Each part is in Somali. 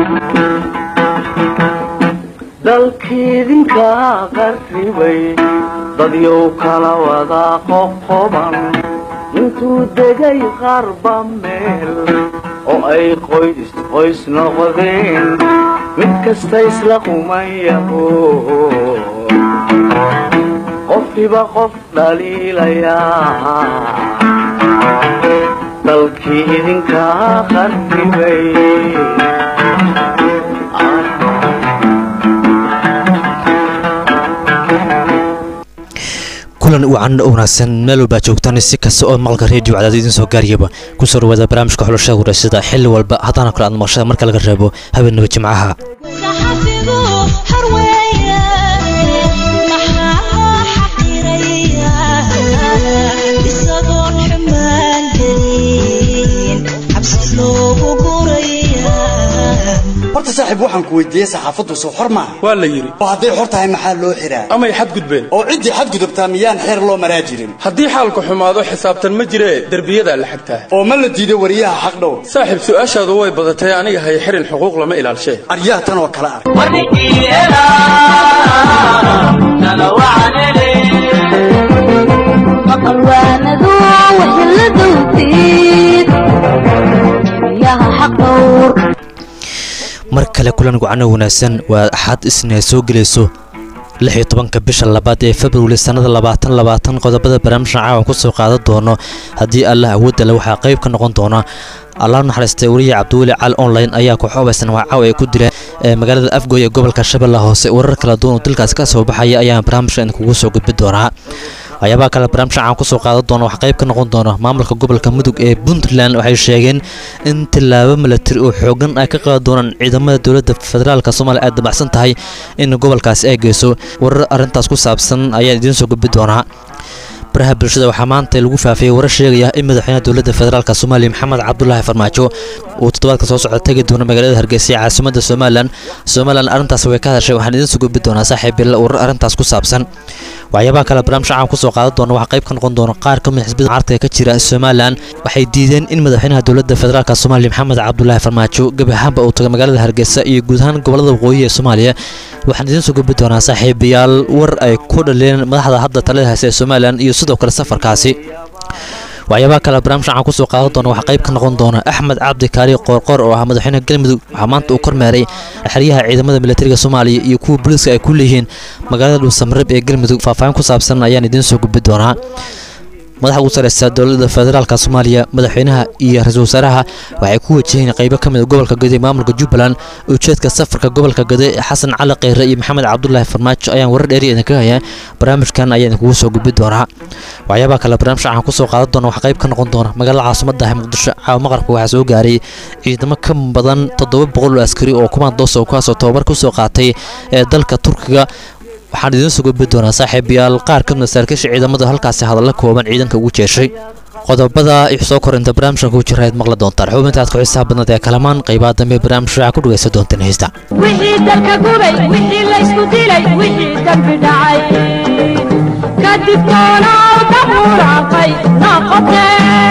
dalkiidinka qarribay dadyow kala wada qoqoban intuu degay qarba meel oo ay qoys qoys noqdeen mid kasta isla qumayaho qofkiba qof dhaliilayaa dalkii idinka qarribay kulan wacan u wanaagsan meel walbaa joogtaan si kasta oo maqalka reediyo cadaad idiin soo gaariyaba kusoo dhawaada barnaamijka xulashada wareysyada xilli walba haddaana kale aad maqashada marka laga reebo habeenaba jimcaha horta saaxiib waxaan ku weydiiyey saxaafaddu soo xor maaha waa la yidhi oo hadday xor tahay maxaa loo xiraa amay xadgudbeen oo ciddii xadgudubtaa miyaan xeer loo maraa jirin haddii xaalku xumaado xisaabtan ma jiree derbiyadaa la xigtaa oo ma la diiday wariyaha xaq dhow saaxiib su'aashaadu way badatay aniga hay xirin xuquuq lama ilaalshee aryaha tan oo kale arag qalwaanadu waxilada wtiid yaha xaq dhowr mar kale kulan wacano wanaagsan waa axad isna soo gelayso lix iyo tobanka bisha labaad ee februari sannada labaatan labaatan qodobada barnaamijkan caawan ku soo qaadan doono haddii allah awoodda le waxaa qayb ka noqon doona allah naxariistay wariya cabdiweli cal online ayaa kooxobaysan waacaw ay ku dileen ee magaalada afgoy ee gobolka shabeelle hoose warar kala duwan oo dalkaas ka soo baxaya ayaan barnaamijka idinkugu soo gudbi doonaa waxyaabaha kale barnaamijkan caan kusoo qaadan doona wax qayb ka noqon doona maamulka gobolka mudug ee puntland waxay sheegeen in tillaabo milatari oo xoogan ay ka qaadi doonaan ciidamada dowladda federaalka soomaaliya ay damacsan tahay in gobolkaasi ay geyso warar arrintaas ku saabsan ayaan idiin soo gudbi doonaa baraha bulshada waxaa maanta lagu faafiyey warar sheegaya in madaxweynaha dowladda federaalk soomaaliya maxamed cabdulaahi farmaajo uu toddobaadka soo socda tegi doono magaalada hargeysa ee caasimada somalilan somalilan arrintaas way ka hadashay waxaan idiin soo gudbi doonaa saaxiib bille warar arrintaas ku saabsan waxyaabaha kale barnaamijka caan kusoo qaadan doona waxaa qayb ka noqon doona qaar ka mid xisbiyada mucaaradka ka jira somalilan waxay diideen in madaxweynaha dowladda federaalk soomaaliya maxamed cabdulaahi farmaajo gebi ahaanba uu tago magaalada hargeysa iyo guud ahaan gobolada waqooyi ee soomaaliya waxaan idiin soo gudbi doonaa saaxiibayaal war ay ku dhaleen madaxda hadda talada haysa ee somalilan iyo sidoo kale safarkaasi waxyaabaha kale barnaamijka caan kusoo qaadan doona waxaa qayb ka noqon doona axmed cabdi kaari qoorqoor oo ah madaxweynaha galmudug waxaa maanta uu kormeeray xeryaha ciidamada militariga soomaaliya iyo kuwa booliiska ay ku leeyihiin magaalada dhuusamareeb ee galmudug faahfaahin ku saabsan ayaan idiin soo gudbi doonaa madaxa ugu sareysa dowladda federaalk soomaaliya madaxweynaha iyo ra-iisul wasaaraha waxay ku wajaheen qaybo ka mid a gobolka gode maamulka jubbaland ujeedka safarka gobolka gode xasan cali kheyre iyo maxamed cabdulaahi farmaajo ayaan warar dheeri idinka hayaa barnaamijkan ayaa idinkugu soo gudbi doonaa waxyaabaha kale barnaamijka waxaan kusoo qaadan doona waxaa qayb ka noqon doona magaalada caasimada ah muqdisho caawa maqrabka waxaa soo gaaray ciidamo ka badan toddoba boqol oo askari oo kumaandoos oo kuwaasoo tababar kusoo qaatay ee dalka turkiga waxaan idiin soo gudbi doonaa saaxiibayaal qaar ka mid a saraakiisha ciidamada halkaasi hadalla kooban ciidanka ugu jeeshay qodobada ix soo korinta barnaamijkan ku jira aad maqli doontaan xubintaad ku xiisaha badnad ee kalamaan qaybaha dambe barnaamij waxaa ku dhagaysan doontaan heesta wixii dalka gubay wixii laysku dilay wixii dambi dhacay kadib toonaw dabuuraaqay noqote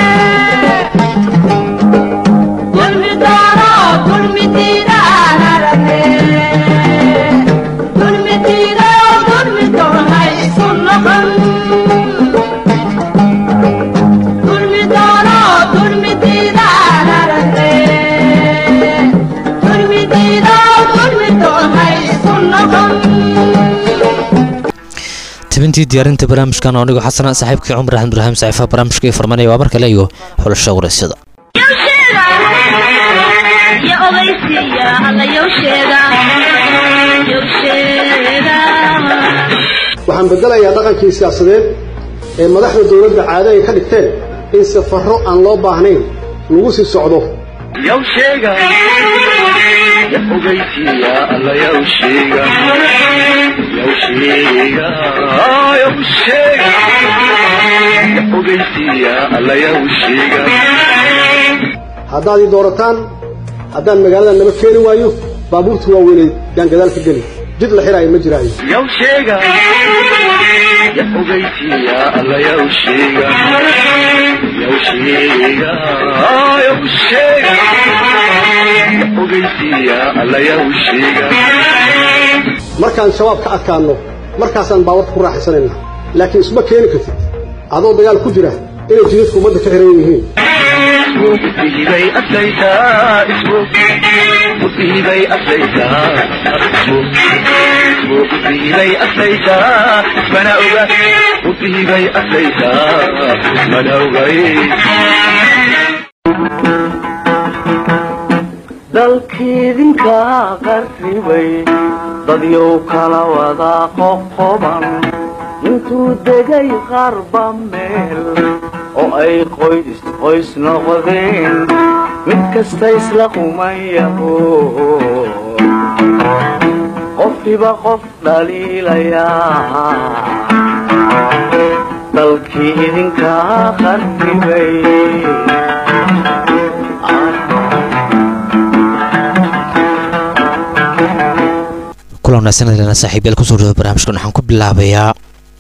dulmi doono dulmi diidaan aragne dulmi diido dulmi doonay isu noqon dulmi doono dulmi diidaan aragne dulmi diido dulmi doonay isu noqon tibintii diyaarinta barnaamijkan oo anigo xasana saaxiibkii cumar axmed ibraahim saxiifa barnaamijka ii farmanaya waa mar kale iyo xulasho waraysyada waxaan bedelayaa dhaqankii siyaasadeed ee madaxda dowladda caado ay ka dhigteen in safarro aan loo baahnayn lagu sii socdo yow sheega ya ogeysiiya alla yow sheega yow sheega yow sheega ya ogeysiiya alla yow sheega haddaad ii doorataan haddaan magaalada naba keeni waayo baabuurta waaweynay yaan gadaal ka geli jid la xiraayo ma jiraayo yow sheega ya ogeysiya alla yaw sheega yaw sheega yaw sheega ya ogeysiya alla yaw sheega markaan shabaab ka adkaanno markaasaan baawarka ku raaxaysanayna laakiin isma keeni kartid adoo dagaal ku jira inay jidadku ummadda ka xiran yihiin isbay aslaytaa isbay aslaytaa isbay aslaytaa ismana oga usbay aslaytaa ismana ogay dalkiidinka qarribay dadyow kala wada qoqoban intuu degay qarba meel oo ay qoys qoys noqdeen mid kasta isla qumayaho qofkiba qof dhaliilayaa dalkii idinka qarribay kulan wanaagsan helena saaxiibayaal kusoo dhawo barnaamijkan waxaan ku bilaabayaa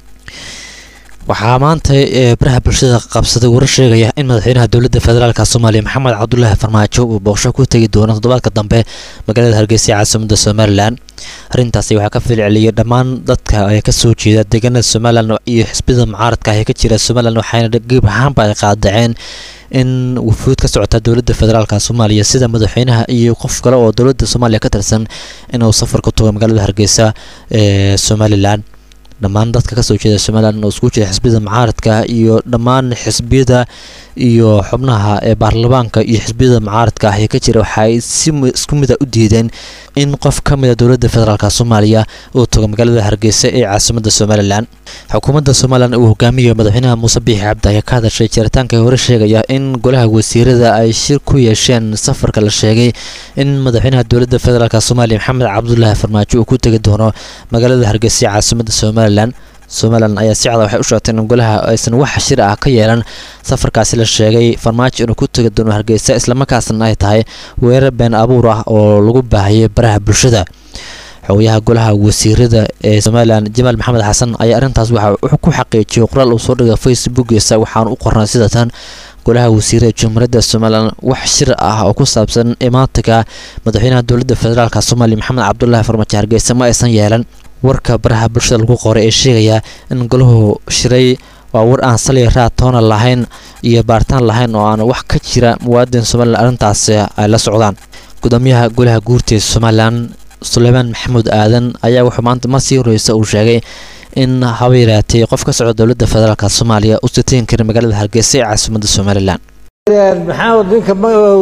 waxaa maanta ee baraha bulshada qabsaday warar sheegaya in madaxweynaha dowladda federaalk soomaaliya maxamed cabdulaahi farmaajo uu booqsho ku tegi doono toddobaadka dambe magaalada hargeysa ee caasimada somalilan arrintaasi waxaa ka filceliyay dhammaan dadka ee kasoo jeeda deegaanada somalilan iyo xisbiyada mucaaradka ah ee ka jira somalilan waxayna geeb ahaanba ay qaadaceen in wufuud ka socota dowladda federaalk soomaaliya sida madaxweynaha iyo qof kale oo dowladda soomaaliya ka tirsan inuu safar ku tago magaalada hargeysa ee somalilan dhammaan dadka kasoo jeeda somalilan oo isku jira xisbiyada mucaaradka iyo dhammaan xisbiyada iyo xubnaha ee baarlamaanka iyo xisbiyada mucaaradka ah ee ka jira waxa ay si isku mida u diideen in qof ka mida dowladda federaalk soomaaliya uu tago magaalada hargeysa ee caasimada somalilan xukuumadda somalilan uu hogaamiyo madaxweynaha muuse biixi cabdi ayaa ka hadashay jiritaanka hore sheegaya in golaha wasiirada ay shir ku yeesheen safarka la sheegay in madaxweynaha dowladda federaalk soomaaliya maxamed cabdulaahi farmaajo uu ku tegi doono magaalada hargeysa ee caasimada somalilan somalilan ayaa si cada waxay u sheegtay in golaha aysan wax shir ah ka yeelan safarkaasi la sheegay farmaajo inuu ku tegi doono hargeysa islamarkaasna ay tahay weerar been abuur ah oo lagu baahiyay baraha bulshada xogayaha golaha wasiirada ee somalilan jamaal maxamed xasan ayaa arrintaas waxa uu ku xaqiijiyay qoraal uu soo dhigay facebookiisa waxaana u qornay sida tan golaha wasiirada jumhuuriyadda somalilan wax shir ah oo ku saabsan imaantiga madaxweynaha dowladda federaalk soomaaliya maxamed cabdulaahi farmaajo hargeysa ma aysan yeelan warka baraha bulshada lagu qoray ee sheegaya in golahu shiray waa war aan saliya raad toona lahayn iyo baaritaan lahayn oo aan wax ka jira muwaadin somalilan arrintaasi ay la socdaan gudoomiyaha golaha guurta ee somalilan suleymaan maxamuud aadan ayaa wuxuu maanta mar sii horeysa uu sheegay in haba yaraatay qof ka socda dowladda federaalk soomaaliya u siteen karin magaalada hargeysa ee caasimada somalilan maxamed ninka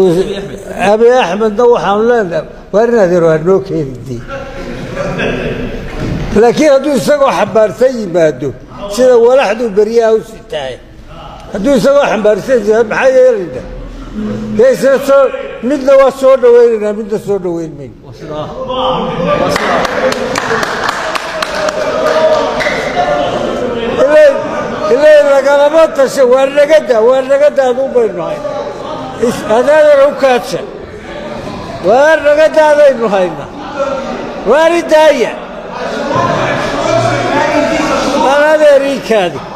abi axmedna waxaan leenahay waar inaad yar waa noo keenidii laakiin hadduu isagoo xambaarsan yimaado sida walaxduu beryaha u sitaay hadduu isagoo xambaarsan yimaado maxaa yeelayna dee isna soo midna waa soo dhawaynaynaa midna soo dhawayn mayno ilay lagalama tasha waa nagada waa nagada aduu baynu hayna adaadana u kaadsha waa nagadaadaynu hayna waani daaya anadeeriikaadi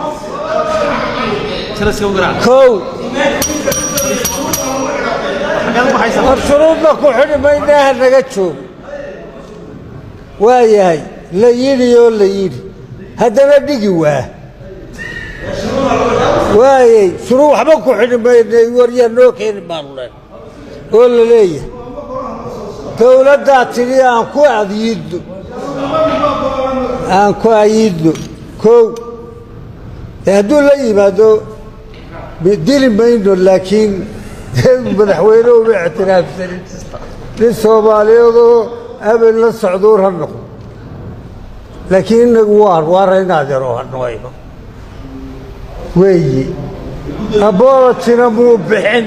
kow war shuruudna ku xidhi maynaaha naga joogo waa yahay la yidhi oo la yidhi haddana dhigi waa waayey shuruu waxba ku xidhi maynay waryaa noo keeni baanu leen oo la leeyahay dowladdaa tidhi aan ku ayiidno aan ku ayiidno kow dee hadduu la yimaado dili mayno laakiin madaxweyne uma ictiraafsanin nin soomaaliyeedoo abel la socduu ha noqdo laakiin inagu waar waaraynaad yaroo hanoayno weeye abolotina muu bixin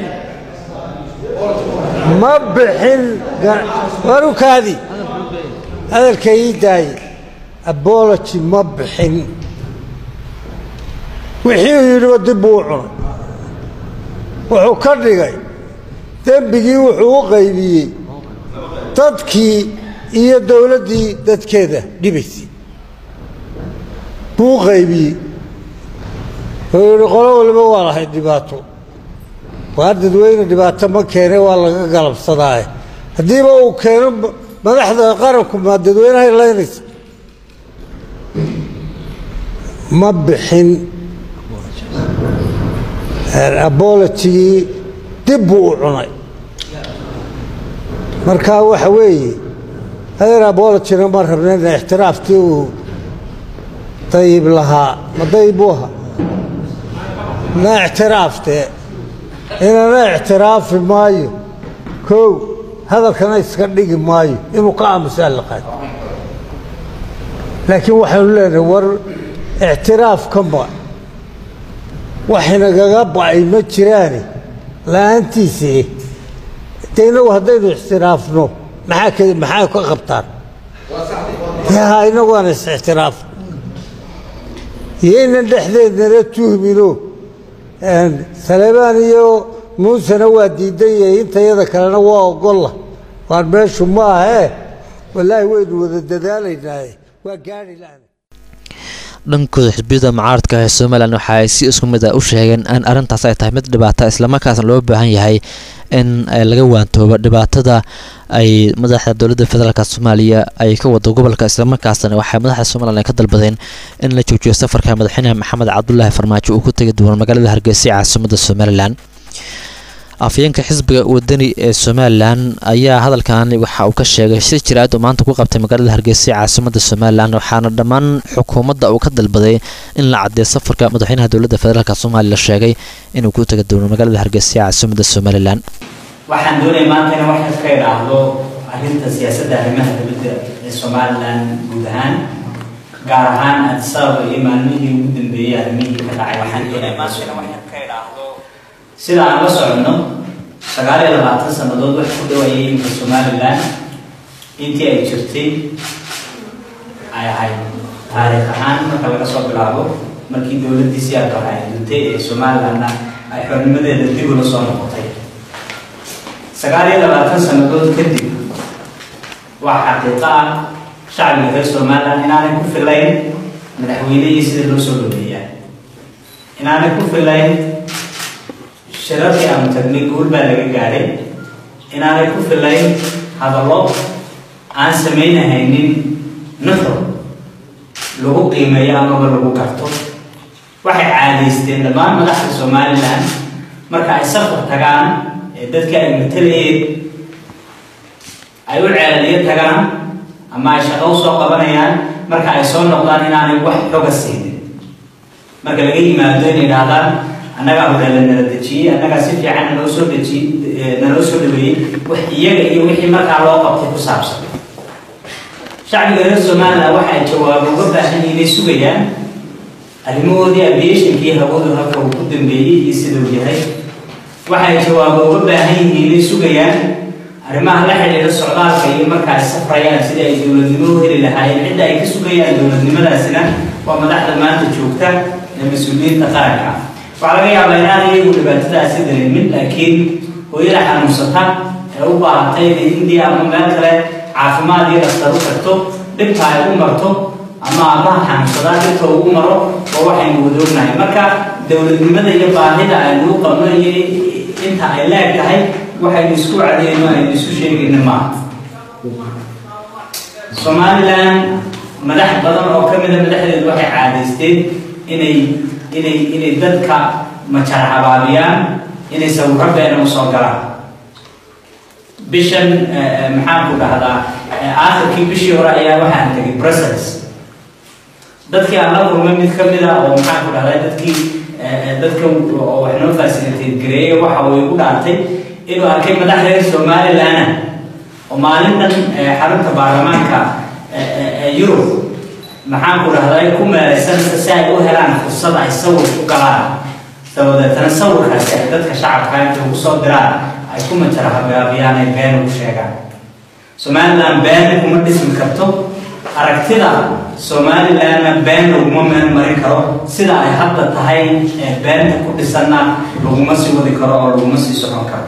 ma bixin warukaadi hadalka ii daaye abology ma bixin wixii uu yidhiba dib buu u cunay wuxuu ka dhigay dembigii wuxuu u qaybiyey dadkii iyo dowladdii dadkeeda dhibaysay buu qaybiyey wuxuu yidhi qolo waliba waa lahayd dhibaato waa dadweyne dhibaato ma keene waa laga galabsadaaye haddiiba uu keeno madaxda qaranku ma dadweynahay laynaysa ma bixin abolotigii dib buu u cunay marka waxa weeye adeer abolotina ma rabnayna ixtiraaftii uu dayib lahaa ma dayib buu ahaa na ictiraaftee inana ictiraafi maayo kow hadalkana iska dhigi maayo inuu ka aamusaa la qaado laakiin waxaynu leenahay war ictiraaf ka ma waxinagaga ba'ay ma jiraane la-aantiisii de inagu haddaynu ictiraafno maxaa k maxaa ka qabtaan ha inagu aan is-ictiraaf iyo inan dhexdeednala tuhmino saleebaan iyo muusena waa diidan yahay intayada kalena waa ogolla waan meeshu ma ahee wallaahi waynu wada dadaalaynaaye waa gaari laana dhankooda xisbiyada mucaaradka ee somalilan waxa ay si isku mid a u sheegeen in arrintaas ay tahay mid dhibaata islamarkaasna loo baahan yahay in laga waantoobo dhibaatada ay madaxda dowladda federaalk soomaaliya ay ka wado gobolka islamarkaasna waxay madaxda somalilan ay ka dalbadeen in la joojiyo safarka madaxweyne maxamed cabdulaahi farmaajo uu ku tegi doono magaalada hargeysa ee caasimada somalilan afyeenka xisbiga wadani ee somalilan ayaa hadalkan waxa uu ka sheegay si jiraad uu maanta ku qabtay magaalada hargeysa ee caasimada somalilan waxaana dhammaan xukuumadda uu ka dalbaday in la cadeeyo safarka madaxweynaha dowladda federaalk soomaaliya la sheegay inuu ku tegi doono magaalada hargeysa ee caasimada somalilan waxaan doonaya maanta inaan wax ka idhaahdo arrinta siyaasadda arrimaha dowladda ee somalilan guud ahaan gaar ahaan addis ababa iyo maalmihii ugu dambeeyey arrimihii ka dhacay waxaan doonaya maanta inaan wax ka idhaahdo sida aan la socono sagaal iyo labaatan sannadood wax ku dhawaayay iminka somalilan intii ay jirtay ay ahayd taariikh ahaan marka laga soo bilaabo markii dowladdii siyaadka ay duntay ee somalilanna ay xornimadeeda dib ula soo noqotay sagaal iyo labaatan sannadood kadib waa xaqiiqo ah shacbiga reer somalilan inaanay ku filayn madaxweynihii sida loo soo dhaweeyaa inaanay ku filayn shirarkii aanu tagnay guul baa laga gaadhay inaanay ku filayn hadallo aan samaynahaynin nuxur lagu qiimeeyo amaba lagu garto waxay caadaysteen dhammaan madaxda somalilan marka ay safar tagaan ee dadka ay matalayeen ay u ceelaliyo tagaan ama ay shaqo usoo qabanayaan marka ay soo noqdaan inaanay wax xoga siinin marka laga yimaado inay idhaahdaan annagaa horeela nala dejiyey annagaa si fiican naloo soo dejiyey naloo soo dhaweeyey wax iyaga iyo wixii markaa loo qabtay ku saabsan shacbiga reer somalilan waxa ay jawaabo uga baahan inay sugayaan arrimahoodii aviationkii hawadu halka uu ku dambeeyey iyo siduu yahay waxa ay jawaabo uga baahan yihiin inay sugayaan arrimaha la xidhiidha socdaalka iyo marka ay safrayaan sidii ay dowladnimo u heli lahaayeen cidda ay ka sugayaan dowladnimadaasina waa madaxda maanta joogta ee mas-uuliyiinta qaranka waxaa laga yaabaa inaan iyagu dhibaatadaasi dareemin laakiin hooyada xanuunsata ee u baahatay inay indiya ama meel kale caafimaad iyo dhaktar u tagto dhibta ay u marto ama aabaha xanuunsadaa dhibta ugu maro oo waxaynu wadoognahay marka dowladnimada iyo baahida aynu u qabno iyo inta ay leeg tahay waxaynu isku cadeyno aynu isu sheegayna maaha somalilan madax badan oo ka mida madaxdeedu waxay caadaysteen inay inay inay dadka majar habaabiyaan inay sawirro beena usoo galaan bishan maxaan ku dhahdaa aakhirkii bishii hore ayaa waxaan tegay brussels dadkii aan la kulmay mid ka mid a oo maxaan ku dhahdaa dadkii dadka oo wax noo fasiliteed gareeya waxa uu igu dhaartay inuu arkay madax reer somalilan oo maalin dhan xarunta baarlamaanka yurub maxaan ku dhahdaa ku meelaysanaysa si ay u helaan fursad ay sawir ku galaan dabadeetana sawirkaasi ay dadka shacabka inta ugu soo diraan ay ku majara habaabiyaan ay been ugu sheegaan somalilan been kuma dhismi karto aragtida somalilanna been laguma meel marin karo sida ay hadda tahay ee beenta ku dhisanna laguma sii wadi karo oo laguma sii socon karo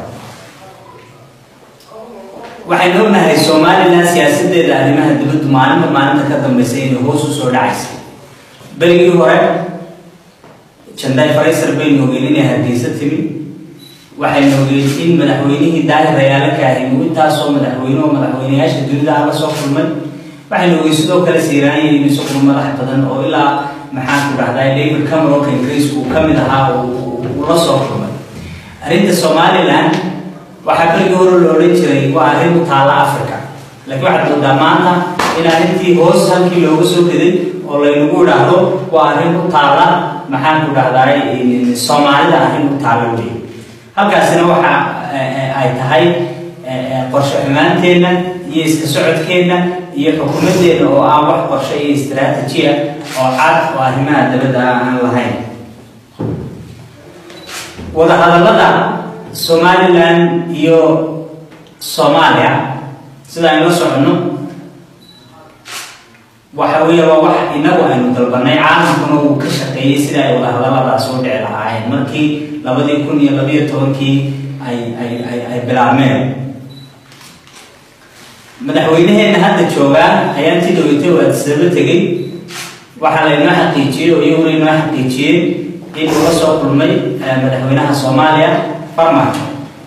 waxaynu ognahay somalilan siyaasadeeda arrimaha dibaddu maalinta maalinta ka dambaysa inay hoos u soo dhacaysa berigii hore janday faysal baynu ogeyn inay hargeysa timi waxaynu ogeyn in madaxweynihii daahir rayaalo kaahin uu intaasoo madaxweyne oo madaxweyneyaasha dunida ah la soo kulmay waxaynu ogeyn sidoo kale siiraanya inuu isagu madax badan oo ilaa maxaan ku dhahdaa david cameronka ingiriisku uu ka mid ahaa uu la soo kulmay arrinta somaliland waxaa berigii hore la odhan jiray waa arrin u taalla africa laakiin waxaad moodaa maanta in arrintii hoos halkii looga soo gaday oo laynagu idhaahdo waa arrin u taalla maxaan ku dhahdaa soomaalida arrin u taalla wey halkaasina waxa ay tahay qorshe xumaanteenna iyo iska socodkeenna iyo xukuumadeenna oo aan wax qorshe iyo istaraatijiya oo cad oo arrimaha dabadda aan lahayn wadahadallada somaliland iyo soomaaliya sida aynu la soconno waxa weeye waa wax inagu aynu dalbanay caalamkuna uu ka shaqeeyey sida ay wadahadalladaas u dhici lahaayeen markii labadii kun iyo labiyo tobankii ay ay ay ay bilaabmeen madaxweyneheenna hadda joogaa ayaan ti dhaweytay oo addisaba tegey waxaa laynoo xaqiijiyey oo iyaguna inoo xaqiijiyey in uu la soo kulmay madaxweynaha soomaaliya farmaajo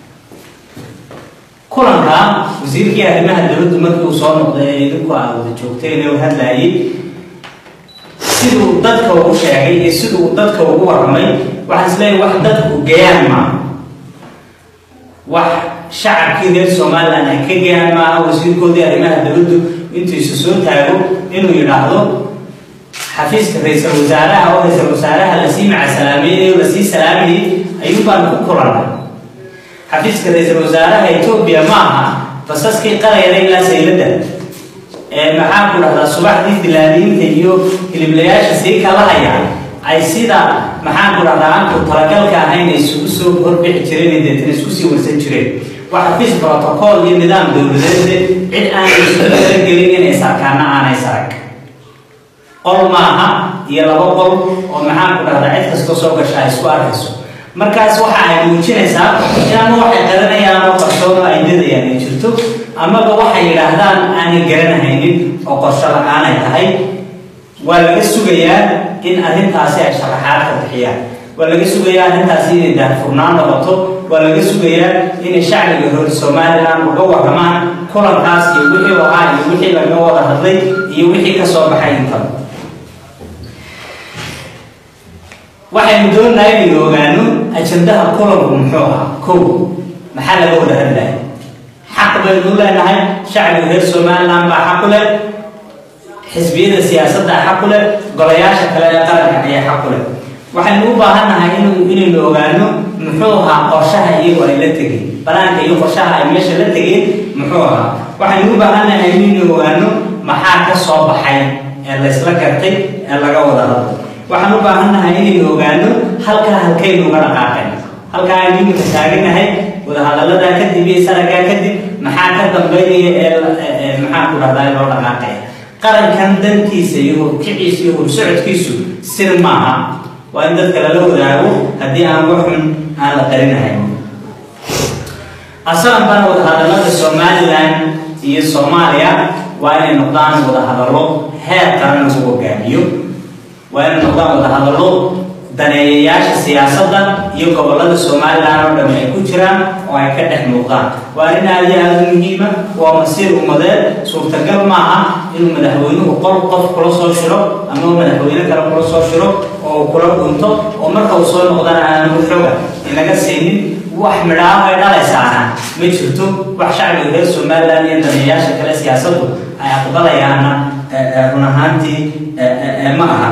kulanka wasiirkii arrimaha dowladdu markii uu soo noqday ee idinku aa wada joogteen ee u hadlaayey siduu dadka ugu sheegay iyo siduu dadka ugu warramay waxaan isleeyahay wax dadku gayaan maaha wax shacabkii reer somaliland ay ka gayaan maaha wasiirkoodii arrimaha dowladdu intuu isu soo taago inuu yidhaahdo xafiiska ra-iisal wasaaraha oo ra-iisal wasaaraha lasii macasalaameynay oo lasii salaamayay ayuu baan ku kulannay xafiiska ra-iisal wasaaraha etoobiya ma aha basaskii qarayana ilaa sayladda ee maxaan ku dhahdaa subaxdii dilaaliinta iyo hiliblayaasha sii kala haya ay sida maxaan ku dhahdaa aanku talagalka ahayn ay isugu soo horbixi jireen deetana isku sii warsan jireen waa xafiis protocol iyo nidaam dowladeed cid aanay isu talagelin inay sarkaana aanay sarag qol maaha iyo laba qol oo maxaan ku dhahdaa cid kastoo soo gasha ay isku arkayso markaas waxa ay muujinaysaa in ama waxay qadanayaan oo qarsooma ay dadayaan ay jirto amaba waxay yidhaahdaan aanay garanahaynin oo qorsho la-aanay tahay waa laga sugayaa in arrintaasi ay sharaxaad ka bixiyaan waa laga sugayaa arrintaasi inay daahfurnaan noqoto waa laga sugayaa inay shacbiga reer somaliland uga warramaan kulankaas iyo wixii ahaa iyo wixii laga wada hadlay iyo wixii ka soo baxay intaba waxaynu doonahay inaynu ogaano ajandaha kulanku muxuu ahaa kow maxaa laga wada hadlaya xaq baynu leenahay shacbiga reer somaliland baa xaq u leh xisbiyada siyaasadda xaq u leh golayaasha kale ee qaranka ayaa xaq u leh waxaynu u baahannahay inu inaynu ogaano muxuu ahaa qorshaha iyagu ay la tegeen banaanka iyo qorshaha ay meesha la tegeen muxuu ahaa waxaynu u baahannahay inaynu ogaano maxaa ka soo baxay ee laysla gartay ee laga wada hadlo waxaan u baahannahay inaynu ogaano halkaa halkaynu uga dhaqaaqeen halkaa aynu imika taaganahay wadahadalladaa kadib iyo sanagaa kadib maxaa ka dambeynaya ee maxaan ku dhahdaa loo dhaqaaqaya qarankan dantiisa iyo horkiciisa iyo horsocodkiisu sir maaha waa in dadka lala wadaago haddii aan waxun aan la qarinahayn asalan bana wadahadallada somaliland iyo soomaaliya waa inay noqdaan wadahadallo heer qaran lagu hogaamiyo waa inay noqdaan wadahadallo daneeyayaasha siyaasadda iyo gobollada somaliland oo dhammi ay ku jiraan oo ay ka dhex muuqdaan waa arrin aada iyo aada u muhiima waa masiir ummadeed suurtagal maaha inuu madaxweynuhu qol qof kula soo shiro ama uu madaxweyne kale kula soo shiro oo uu kula dhunto oo marka uu soo noqdana aanu xooga inaga siinin wax midhaah ay dhalaysaana ma jirto wax shacbiga reer somaliland iyo daneeyayaasha kale siyaasaddu ay aqbalayaana run ahaantii ma aha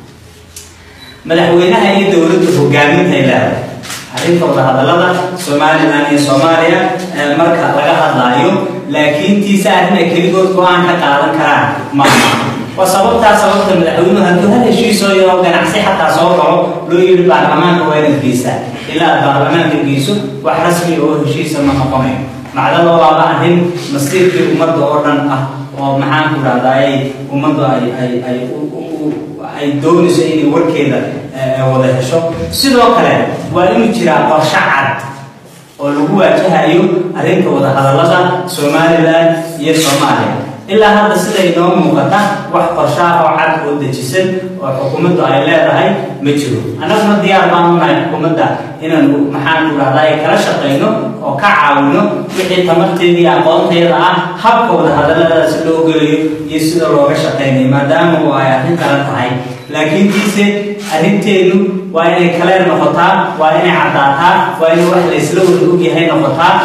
madaxweynaha iyo dowladdu hogaaminta ay leedahay arrinta wadahadallada somaliland iyo soomaaliya marka laga hadlaayo laakiin tiisa arrin ay keligood go-aan ka qaadan karaan maaha waa sababtaa sababta madaxweynuhu hadduu hal heshiisoo yaroo ganacsi xataa soo galo loo yidhi baarlamaanka waa inaad geysaa ilaa aad baarlamaanka geyso wax rasmi oo heshiisa ma noqonayo macdalo waaba arrin masiirkii ummadda oo dhan ah oo maxaan ku dhahdaa ay ummaddu ay ay ay ay doonayso inay warkeeda wada hesho sidoo kale waa inuu jiraa qorshe cad oo lagu waajahayo arrinta wadahadallada somaliland iyo soomaaliya ilaa hadda sida inoo muuqata wax qorshaah oo cad oo dejisan oo xukuumaddu ay leedahay ma jiro annaguna diyaar baan u nahay xukuumadda inaanu maxaan ku dhahdaa kala shaqayno oo ka caawino wixii tamarteedii aqoonteeda ah habka wada hadalladaasi loo gelayo iyo sida looga shaqaynayo maadaama oo ay arrin kala tahay laakiin kiise arrinteedu waa inay kaleer noqotaa waa inay caddaataa waa inay wax la isla wada ogyahay noqotaa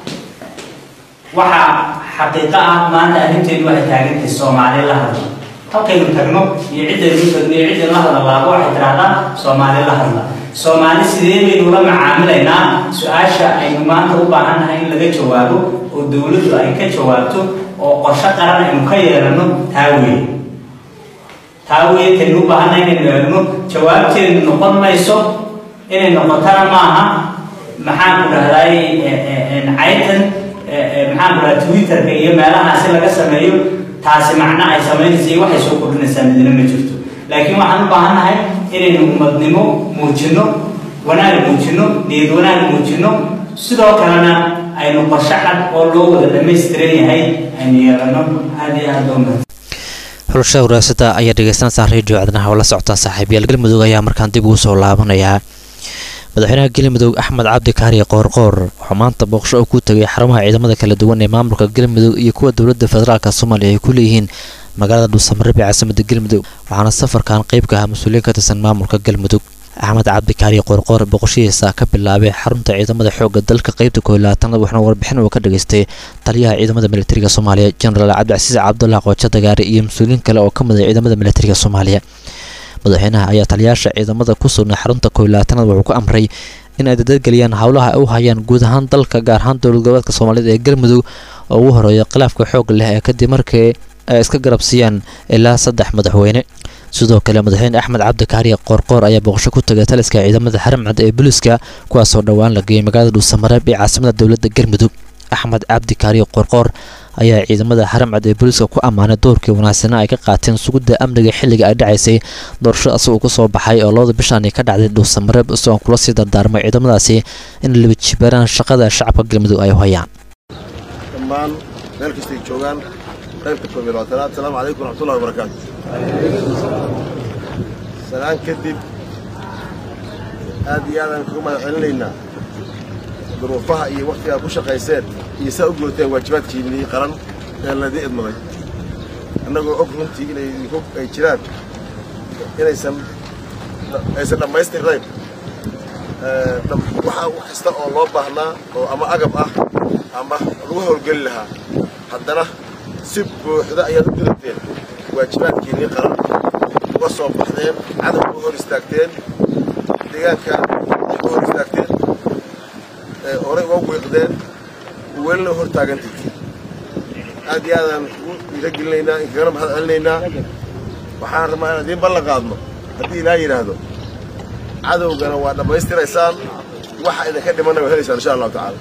waxaa xaqiiqo ah maanta arrinteedu waxay taagantahay soomaali la hadla halkaynu tagno iyo ciddaynu tagno iyo ciddaynu la hadalaaba waxay tidhahdaa soomaali la hadla soomaali sidee baynu la macaamilaynaa su-aasha aynu maanta u baahannahay in laga jawaabo oo dowladdu ay ka jawaabto oo qorshe qaran aynu ka yeelano taa weeye taa weeye kaynu u baahannahay inaynu eegno jawaabteedu noqon mayso inay noqotana maaha maxaan ku dhahdaay caytan maxaan ku dhaha twitterka iyo meelahaasi laga sameeyo taasi macno ay samaynaysa iyo waxay soo kordhinaysaa midna ma jirto laakiin waxaan u baahannahay inaynu ummadnimo muujinno wanaag muujinno niyad wanaag muujinno sidoo kalena aynu qorshe cad oo loo wada dhammaystiran yahay aynu yeelano aad iyo aad oo mahad xulasha waraasada ayaa dhegeysanaysaa radio codnaha oo la socotaan saaxiibayaal galmudug ayaa markaan dib ugu soo laabanayaa madaxweynaha galmudug axmed cabdi kaariye qoorqoor wuxuu maanta booqsho oo ku tegay xarumaha ciidamada kala duwan ee maamulka galmudug iyo kuwa dowladda federaalk soomaaliya ay ku leeyihiin magaalada dhuusamareeb ee caasimada galmudug waxaana safarkan qayb ka ah mas-uuliyiin ka tirsan maamulka galmudug axmed cabdi kaariye qoorqoor boqoshihiisa ka bilaabay xarunta ciidamada xoogga dalka qeybta kooy labaatanaad waxaana warbixin uu ka dhageystay taliyaha ciidamada militariga soomaaliya jenaraal cabdicasiis cabdullah qoojo dagaare iyo mas-uuliyiin kale oo ka mid ah ciidamada militariga soomaaliya madaxweynaha ayaa taliyaasha ciidamada ku sugnay xarunta kooy labaatanaad wuxuu ku amray in ay dadadgeliyaan howlaha ay u hayaan guud ahaan dalka gaar ahaan dowlad goboleedka soomaaliyed ee galmudug oo ugu horeeya khilaafka xoog leh ee kadib markii ay iska garabsiiyaan ilaa saddex madaxweyne sidoo kale madaxweyne axmed cabdi kaariye qoorqoor ayaa booqasho ku tagay taliska ciidamada xaramcad ee booliiska kuwaasoo dhowaan la geeyay magaalada dhuusamareeb ee caasimada dowladda galmudug axmed cabdi kaariye qoorqoor ayaa ciidamada xaramcad ee booliiska ku ammaanay doorkii wanaagsana ay ka qaateen sugidda amniga xilliga ay dhacaysay doorasho asagoo ku soo baxay oo labada bishaan ay ka dhacday dhuusamareeb isagoo kula sii dardaarmay ciidamadaasi in laba jibaaraan shaqada shacabka galmudug ay hayaan dhammaan meel kastay joogaan qaybta koob iyo labaatanaad asalaamu calaykum waraxmatullahi wabarakaatu salaan kadib aad iyo aadaan kaga mahad celinaynaa duruufaha iyo wakhtiga aad ku shaqayseen iyo saa u gudateen waajibaadkiinnii qaran ee laydin idmaday annagoo og runtii inay idinku ay jiraan inaysan aysan dhammaystirnayn waxaa wax kasta oo loo baahnaa oo ama agab ah ama lagu howlgeli lahaa haddana si buuxda ayaad u gudateen waajibaadkiinnii qaran uga soo baxdeen cadowga u hor istaagteen deegaanka u hor istaagteen horey uga wiiqdeen welina u hor taagantid aad iyo aadaan ugu dhiiragelinaynaa inkagana mahad celinaynaa waxaan rabaa inaan idiin ballan qaadno haddii ilaa yidhaahdo cadowgana waa dhammaystiraysaan waxa idinka dhimanna waa helaysaan insha allahu tacaala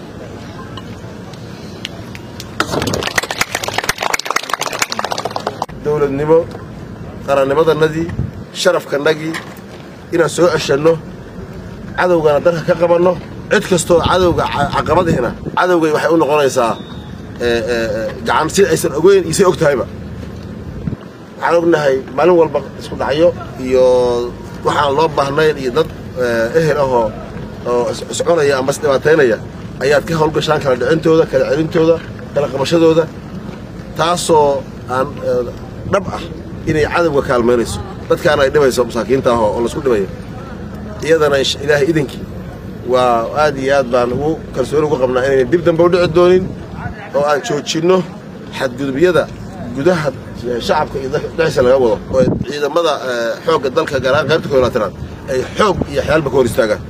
dowladnimo qarannimadannadii sharafkannagii inaan soo ceshanno cadowgana dalka ka qabanno cid kastoo cadowga caqabadihina cadowgay waxay u noqonaysaa gacan si aysan ogeyn iyo say og tahayba waxaan ognahay maalin walba isku dhacyo iyo waxaan loo baahnayn iyo dad ehel ahoo oo isconaya ama isdhibaataynaya ayaad ka howlgashaan kala dhicintooda kala celintooda kala qabashadooda taasoo aan dhab ah inay cadowga kaalmaynayso dadkaana ay dhibayso masaakiinta ah oo laisku dhibayo iyadana ilaahay idinkii waa aad iyo aad baan ugu kalsooni ugu qabnaa inayna dib dambe u dhici doonin oo aan joojinno xadgudubyada gudaha shacabka iyo dhexdiisa laga wado oo ciidamada xoogga dalka gaar ahaan qaybta koob laatanaad ay xoog iyo xyaalba ka hor istaagaan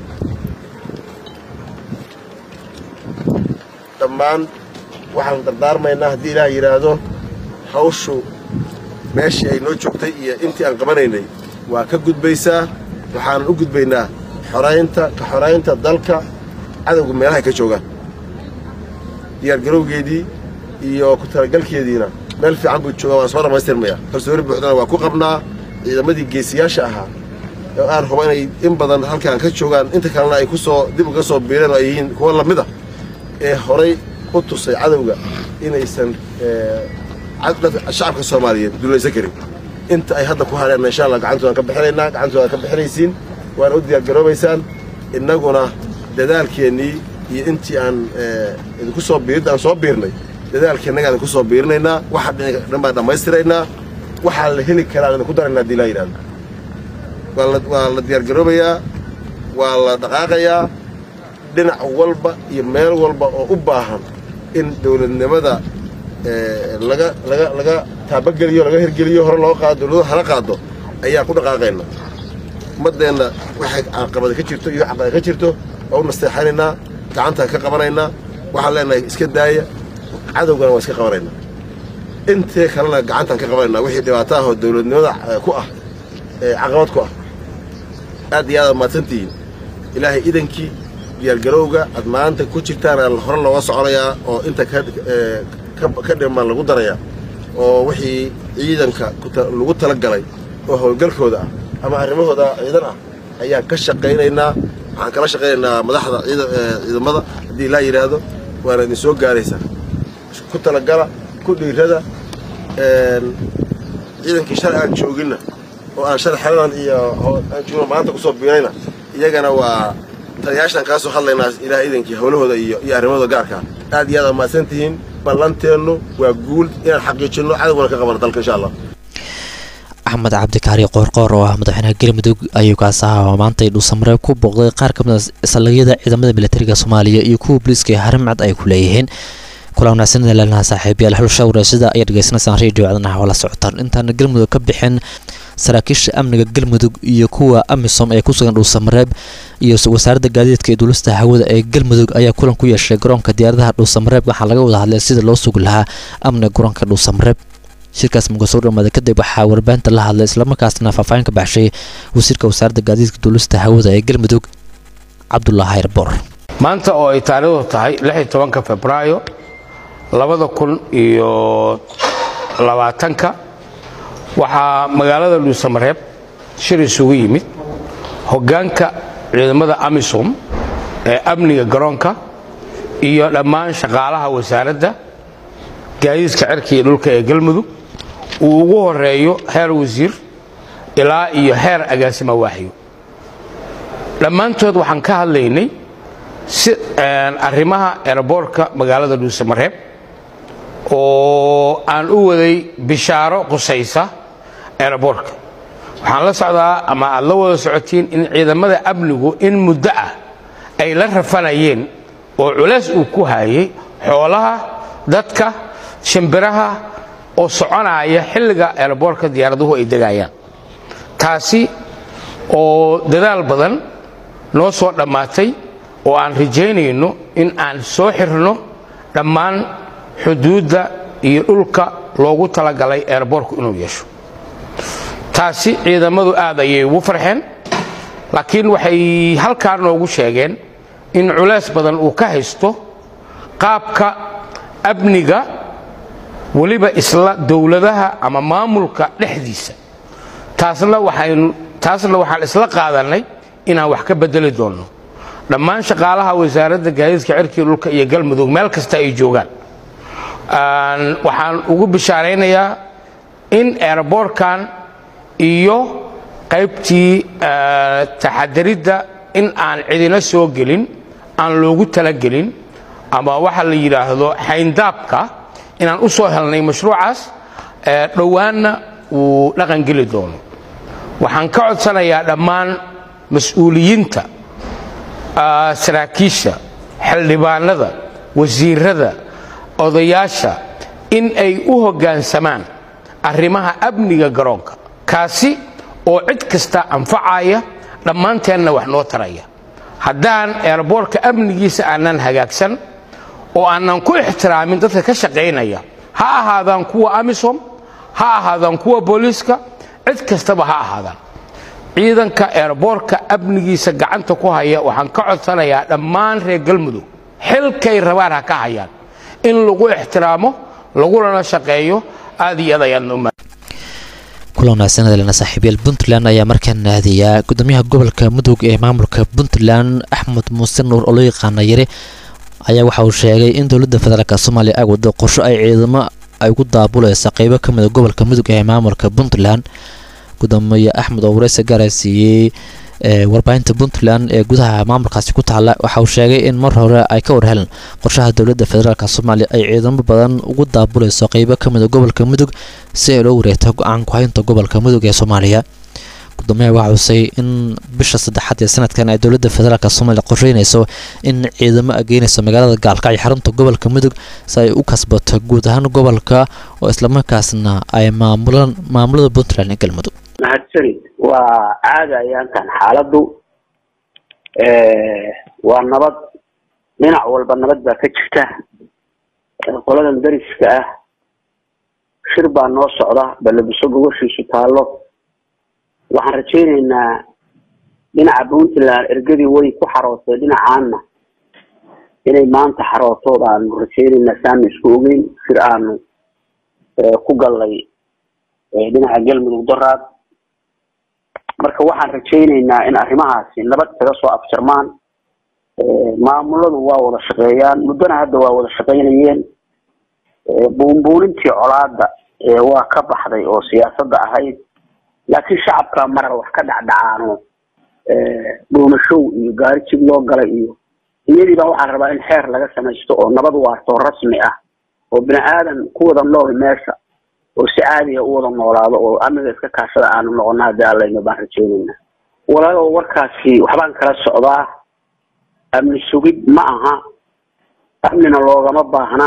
dhammaan waxaan dardaarmaynaa haddii ilaah yidhaahdo hawshu meeshii ay noo joogtay iyo intii aan qabanaynay waa ka gudbaysaa waxaanan u gudbaynaa xoraynta ka xoraynta dalka cadowga meelahay ka joogaan diyaargarowgeedii iyo ku talagalkeediina meel fiican buu joogaa waan soo dhammaystirmayaa kalsooni buuxdana waa ku qabnaa ciidamadii geesiyaasha ahaa oo aan hubo inay in badan halkaan ka joogaan inta kalena ay ku soo dib uga soo biireen oo ay yihiin kuwa lamid a ee horay u tusay cadowga inaysan dadka shacabka soomaaliyeed dulaysan karin inta ay hadda ku hadheenna insha allah gacantoodan ka bixinaynaa gacantoodan ka bixinaysiin waana u diyaargaroobaysaan innaguna dadaalkeennii iyo intii aan idinku soo biir aan soo biirnay dadaalkeennaga idinku soo biirinaynaa waxa dhan baan dhammaystiraynaa waxaa la heli karaa idinku daraynaa haddii laa yidhahdo waa la waa la diyaargaroobayaa waa la dhaqaaqayaa dhinac walba iyo meel walba oo u baahan in dowladnimada laga laga laga taabageliyo laga hirgeliyo hore loo qaado dowladda hala qaado ayaan ku dhaqaaqayna ummaddeenna waxay caqabada ka jirto iyo caqabada ka jirto waa u nasteexanaynaa gacantaan ka qabanaynaa waxaan leenahay iska daaya cadowgana waa iska qabanaynaa intee kalena gacantaan ka qabanaynaa wixii dhibaato ah oo dowladnimada ku ah caqabad ku ah aad iyo aad mahadsantihiin ilaahay idankii diyaargarowga aad maanta ku jirtaan hore looga soconayaa oo inta ka dhiman lagu darayaa oo wixii ciidanka lagu talagalay oo howlgalkooda ah ama arrimahooda ciidan ah ayaan ka shaqaynaynaa waxaan kala shaqaynaynaa madaxda ciidamada haddii laa yidhaahdo waana idin soo gaaraysaa ku talagala ku dhiirada ciidankii shalay aan jooginna oo aan shalay xeradan iyo aan joogno maanta kusoo biirayna iyagana waa taliyaashaan kaa soo hadlaynaa ilaah idankii howlahooda iyo iyo arrimahooda gaarka aad iyo aad aad mahadsan tihiin ballanteennu waa guul inaan xaqiijinno cadowgana ka qabano dalka insha allah axmed cabdikaari qoorqoor oo ah madaxweynaha galmudug ayuu kaas ahaa oo maanta ay dhuusamare ku booqday qaar ka mid a saldhigyada ciidamada militariga soomaaliya iyo kuwa booliiska ee harimcad ay ku leeyihiin kula wanaagsanada leenaha saaxiibayaal xulusha wareysada ayaad dhegeysanaysaan radio codanaha oo la socotaan intaana galmudug ka bixin saraakiisha amniga galmudug iyo kuwa amisom ee ku sugan dhuusamareeb iyo wasaaradda gaadiidka ee duulista hawada ee galmudug ayaa kulan ku yeeshay garoonka diyaaradaha dhuusamareeb waxaa laga wada hadlay sida loo sugi lahaa amniga garoonka dhuusamareeb shirkaas muqasoo dhammaada kadib waxaa warbaahinta la hadlay islamarkaasna faahfaahin ka baxshay wasiirka wasaaradda gaadiidka duulista hawada ee galmudug cabdulaahi hayrbor maanta oo ay taariikhdu tahay lixi tobanka febraayo labada kun iyo labaatanka waxaa magaalada dhuusamareeb shir isugu yimid hoggaanka ciidamada amisom ee amniga garoonka iyo dhammaan shaqaalaha wasaaradda gaadiidka cirka iyo dhulka ee galmudug uu ugu horeeyo heer wasiir ilaa iyo heer agaasima waaxyo dhammaantood waxaan ka hadlaynay si arrimaha eraboorka magaalada dhuusamareeb oo aan u waday bishaaro qusaysa eraboorka waxaan la socdaa ama aad la wada socotiin in ciidamada amnigu in muddo ah ay la rafanayeen oo culays uu ku hayay xoolaha dadka shimbiraha oo soconaya xilliga eraboorka diyaaraduhu ay degayaan taasi oo dadaal badan noo soo dhammaatay oo aan rajaynayno in aan soo xirno dhammaan xuduudda iyo dhulka loogu talagalay eraboorku inuu yeesho taasi ciidamadu aad ayay ugu farxeen laakiin waxay halkaa noogu sheegeen in culays badan uu ka haysto qaabka amniga weliba isla dowladaha ama maamulka dhexdiisa taasna waxaynu taasna waxaan isla qaadannay inaan wax ka bedeli doonno dhammaan shaqaalaha wasaaradda gaadiidka cirkii dhulka iyo galmudug meel kasta ay joogaan waxaan ugu bishaaraynayaa in eraboorkan iyo qaybtii taxadaridda in aan cidina soo gelin aan loogu talagelin ama waxa la yidhaahdo xayndaabka inaan u soo helnay mashruucaas dhowaanna uu dhaqangeli doono waxaan ka codsanayaa dhammaan mas-uuliyiinta saraakiisha xildhibaanada wasiirada odayaasha in ay u hoggaansamaan arrimaha amniga garoonka kaasi oo cid kasta anfacaya dhammaanteenna wax noo taraya haddaan eerboorka amnigiisa aanan hagaagsan oo aanan ku ixtiraamin dadka ka shaqaynaya ha ahaadaan kuwa amisom ha ahaadaan kuwa booliiska cid kastaba ha ahaadaan ciidanka eerboorka amnigiisa gacanta ku haya waxaan ka codsanayaa dhammaan reer galmudug xilkay rabaan ha ka hayaan in lagu ixtiraamo lagulana shaqeeyo aad iyo aad ayaadna u kulan wanaagsanadalena saaxiibayaal puntland ayaa markaan naadiyaa gudoomiyaha gobolka mudug ee maamulka puntland axmed muuse nuur oo loo yaqaana yare ayaa waxa uu sheegay in dowladda federaalk soomaaliya ay wado qorsho ay ciidamo ay ugu daabuleysa qeybo ka mid a gobolka mudug ee maamulka puntland gudoomiye axmed oo wareysa gaaraysiiyey ee warbaahinta puntland ee gudaha maamulkaasi ku taala waxa uu sheegay in mar hore ay ka warheleen qorshaha dowladda federaalk soomaaliya ay ciidamo badan ugu daabuleyso qeybo ka mid a gobolka mudug si ay loo wareegto go-aan ku-haynta gobolka mudug ee soomaaliya gudoomiyaha waxaa xusay in bisha saddexaad ee sanadkan ay dowladda federaalk soomaaliya qorsheynayso in ciidamo ay geynayso magaalada gaalkacyo xarunta gobolka mudug si ay u kasbato guud ahaan gobolka oo islamarkaasna ay maamulaan maamulada puntland ee galmudug mahadsanid waa caada ayaankan xaaladdu waa nabad dhinac walba nabad baa ka jirta qoladan dariska ah shir baa noo socda balabiso gogoshiisu taallo waxaan rajaynaynaa dhinaca puntland ergadii way ku xarootay dhinacaana inay maanta xarooto baanu rajaynaynaa saana isku ogeyn shir aanu ku gallay dhinaca galmudug doraad marka waxaan rajaynaynaa in arrimahaasi nabad kaga soo afjarmaan maamuladu waa wada shaqeeyaan muddona hadda waa wada shaqaynayeen buunbuunintii colaada waa ka baxday oo siyaasadda ahayd laakiin shacabka marar wax ka dhacdhacaano dhuumashow iyo gaari jib loo galay iyo iyadiiba waxaan rabaa in xeer laga samaysto oo nabad waarto rasmi ah oo bini aadan ku wada nool meesha oo si caadiya u wada noolaado oo amniga iska kaashada aanu noqono haddii allayna baan rajeynayna walaalo warkaasi waxbaan kala socdaa amni sugid ma aha amnina loogama baahna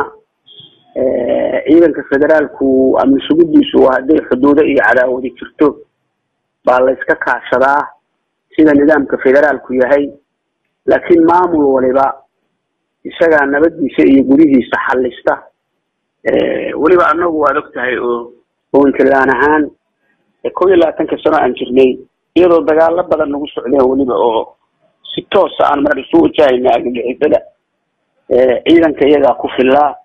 ciidanka federaalku amni sugidiisu waa hadday xuduudo iyo cadaawadi jirto baa la iska kaashadaa sida nidaamka federaalku yahay laakiin maamul waliba isagaa nabadiisa iyo gudihiisa xallista weliba anagu waad og tahay oo puntland ahaan kow iyo labaatanka sano aan jirnay iyadoo dagaalo badan nagu socdeen weliba oo si toosa aan mar isu wajahayna argagixisada ciidanka iyagaa ku filaa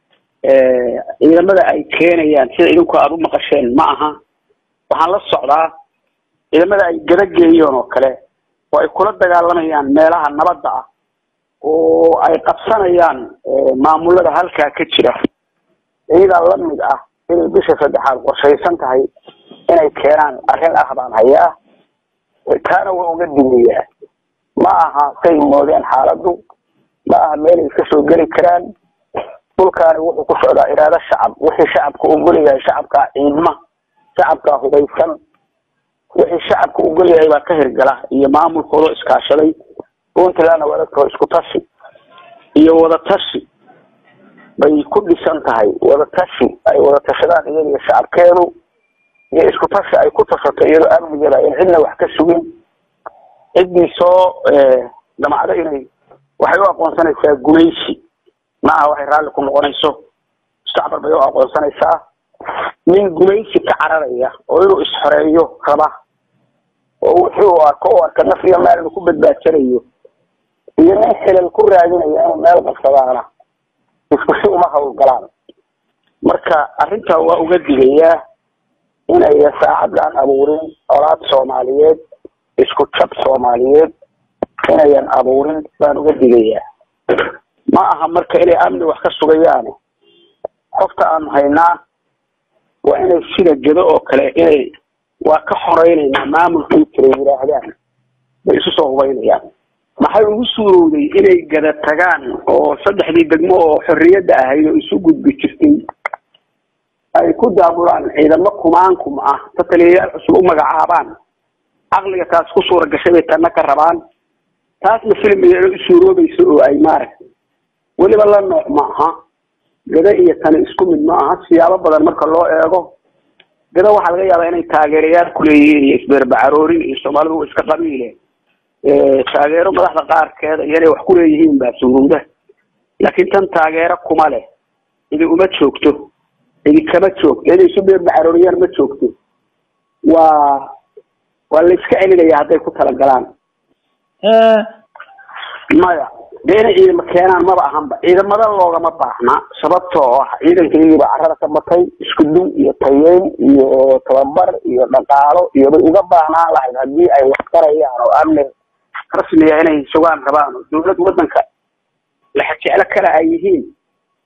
ciidamada ay keenayaan sida idinku aada u maqasheen ma aha waxaan la socdaa ciidamada ay gadageeyeen oo kale oo ay kula dagaalamayaan meelaha nabadda ah oo ay qabsanayaan maamulada halkaa ka jira iyagaa lamid ah inay bisha saddexaad qorshaysan tahay inay keenaan arrin ah baan hayaa taana waa uga digayaa ma aha say moodeen xaaladdu ma aha meelay iska soo geli karaan dhulkaani wuxuu ku socdaa iraado shacab wixii shacabka ogol yahay shacabkaa ciidma shacabkaa hubaysan wixii shacabka ogol yahay baa ka hirgala iyo maamulkooda iskaashaday puntlandna waa dadka isku tashi iyo wada tashi bay ku dhisan tahay wada tashi ay wada tashadaan iyada iyo shacabkeedu iyo isku tashi ay ku tashato iyadoo amnigeeda in cidna wax ka sugin ciddii soo damacdo inay waxay u aqoonsanaysaa gumaysi ma aha waxay raalli ku noqonayso mustacbal bay u aqoonsanaysaa nin gumaysi ka cararaya oo inuu isxoreeyo raba oo wuxuu arko u arka naf iyo meel inuu ku badbaadsanayo iyo nin xilal ku raadinaya inuu meel qabsadaana isku si uma hawlgalaan marka arrintaa waa uga digayaa inay saacaddan abuurin colaad soomaaliyeed isku jab soomaaliyeed inayan abuurin baan uga digayaa ma aha marka inay amni wax ka sugayaane qofta aanu haynaa waa inay sida gedo oo kale inay waa ka xoreynaynaa maamulkii jiray yidhaahdaan bay isu soo hubaynayaan maxay ugu suurowday inay gada tagaan oo saddexdii degmo oo xorriyadda ahayd oo isu gudbi jirtay ay ku daabulaan ciidamo kumaankum ah ta taliyayaal cusub u magacaabaan caqliga taas ku suura gashay bay tanna ka rabaan taasna filmigeeda u suuroobaysa oo ay maaragtay weliba la nooc ma aha gada iyo tani isku mid ma aha siyaabo badan marka loo eego gada waxaa laga yaabaa inay taageerayaal kuleeyihiin iyo isbeerbacaroorin iyo soomaalidu wa iska qabiile taageero madaxda qaarkeeda iyo inay wax kuleeyihiin baa suurowda laakiin tan taageero kuma leh idi uma joogto idi kama joogto inay isu beerbacarooriyaan ma joogto waa waa la iska celinaya hadday ku talagalaan maya dee inay ciidamo keenaan maba ahanba ciidamada loogama baahna sababtoo ah ciidankayagiiba carada ka batay isku dun iyo tayeyn iyo tababar iyo dhaqaalo iyo bay uga baahnaan lahayd haddii ay wax qarayaan oo amni rasmiya inay sugaan rabaan oo dawlad waddanka laxa jeclo kale ay yihiin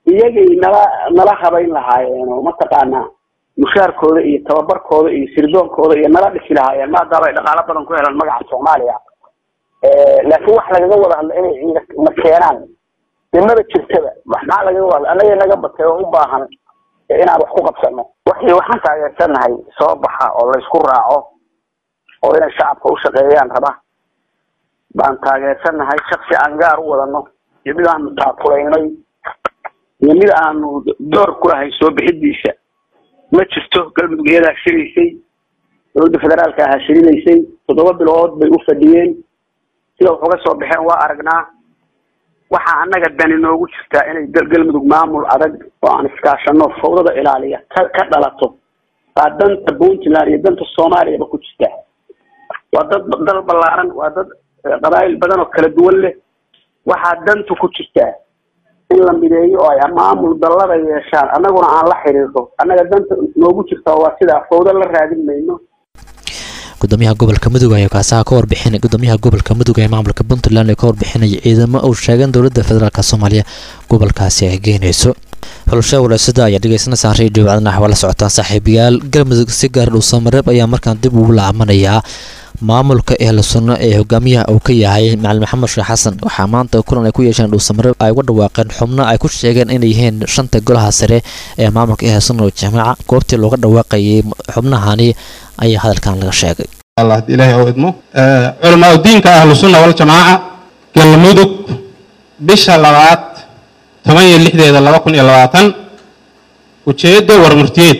iyagay nala nala habayn lahaayeen oo mataqaanaa mushaarkooda iyo tababarkooda iyo sirdoonkooda iyo nala dhisi lahaayeen maadaama ay dhaqaalo badan ku helaan magaca soomaaliya laakiin wax lagaga wada hadlo inay ciidama keenaan dee maba jirtaba maxaa lagaga wada hadlo annaga naga batay oo u baahan inaan wax ku qabsano waxii waxaan taageersanahay soo baxa oo laysku raaco oo inay shacabka u shaqeeyaan raba baan taageersanahay shaksi aan gaar u wadano iyo mid aanu taakulaynay iyo mid aanu door ku lahay soo bixidiisa ma jirto galmudug iyadaa shiraysay dowladda federaalka ahaa shirinaysay toddoba bilood bay u fadhiyeen sida wax uga soo baxeen waa aragnaa waxaa annaga dani noogu jirtaa inay galmudug maamul adag oo aan iskaashano fawdada ilaaliya ka ka dhalato waa danta puntland iyo danta soomaaliyaba ku jirtaa waa dad dal ballaaran waa dad qabaa'il badan oo kala duwan leh waxaa dantu ku jirtaa in la mideeyo oo ay maamul dallada yeeshaan annaguna aan la xiriirno annaga danta noogu jirta waa sidaa fawdo la raadin mayno gudoomiyaha gobolka mudug ayaa kaasaha ka warbixinay gudoomiyaha gobolka mudug ee maamulka puntland ee ka warbixinaya ciidamo uu sheegeen dowladda federaalk soomaaliya gobolkaasi ay geynayso xulusha walaasada ayaa dhegeysanaysaa radio codnax waa la socotaan saaxiibayaal galmudug si gaar dhuusamareeb ayaa markaan dib ugu laabanayaa maamulka ehlu sunno ee hogaamiyaha uu ka yahay macalin maxamed sheekh xasan waxaa maanta kulan ay ku yeesheen dhuusamareeb ay uga dhawaaqeen xubno ay ku sheegeen inay yihiin shanta golaha sare ee maamulka ehlu sunna jaamaca goobtii looga dhawaaqayay xubnahani ayaa hadalkan laga sheegay allah haddii ilaahay oo idmo culamaa diinka ahlu sunna wal jamaaca galmudug bisha labaad toban iyo lixdeeda laba kun iyo labaatan ujeedda warmurtiyeed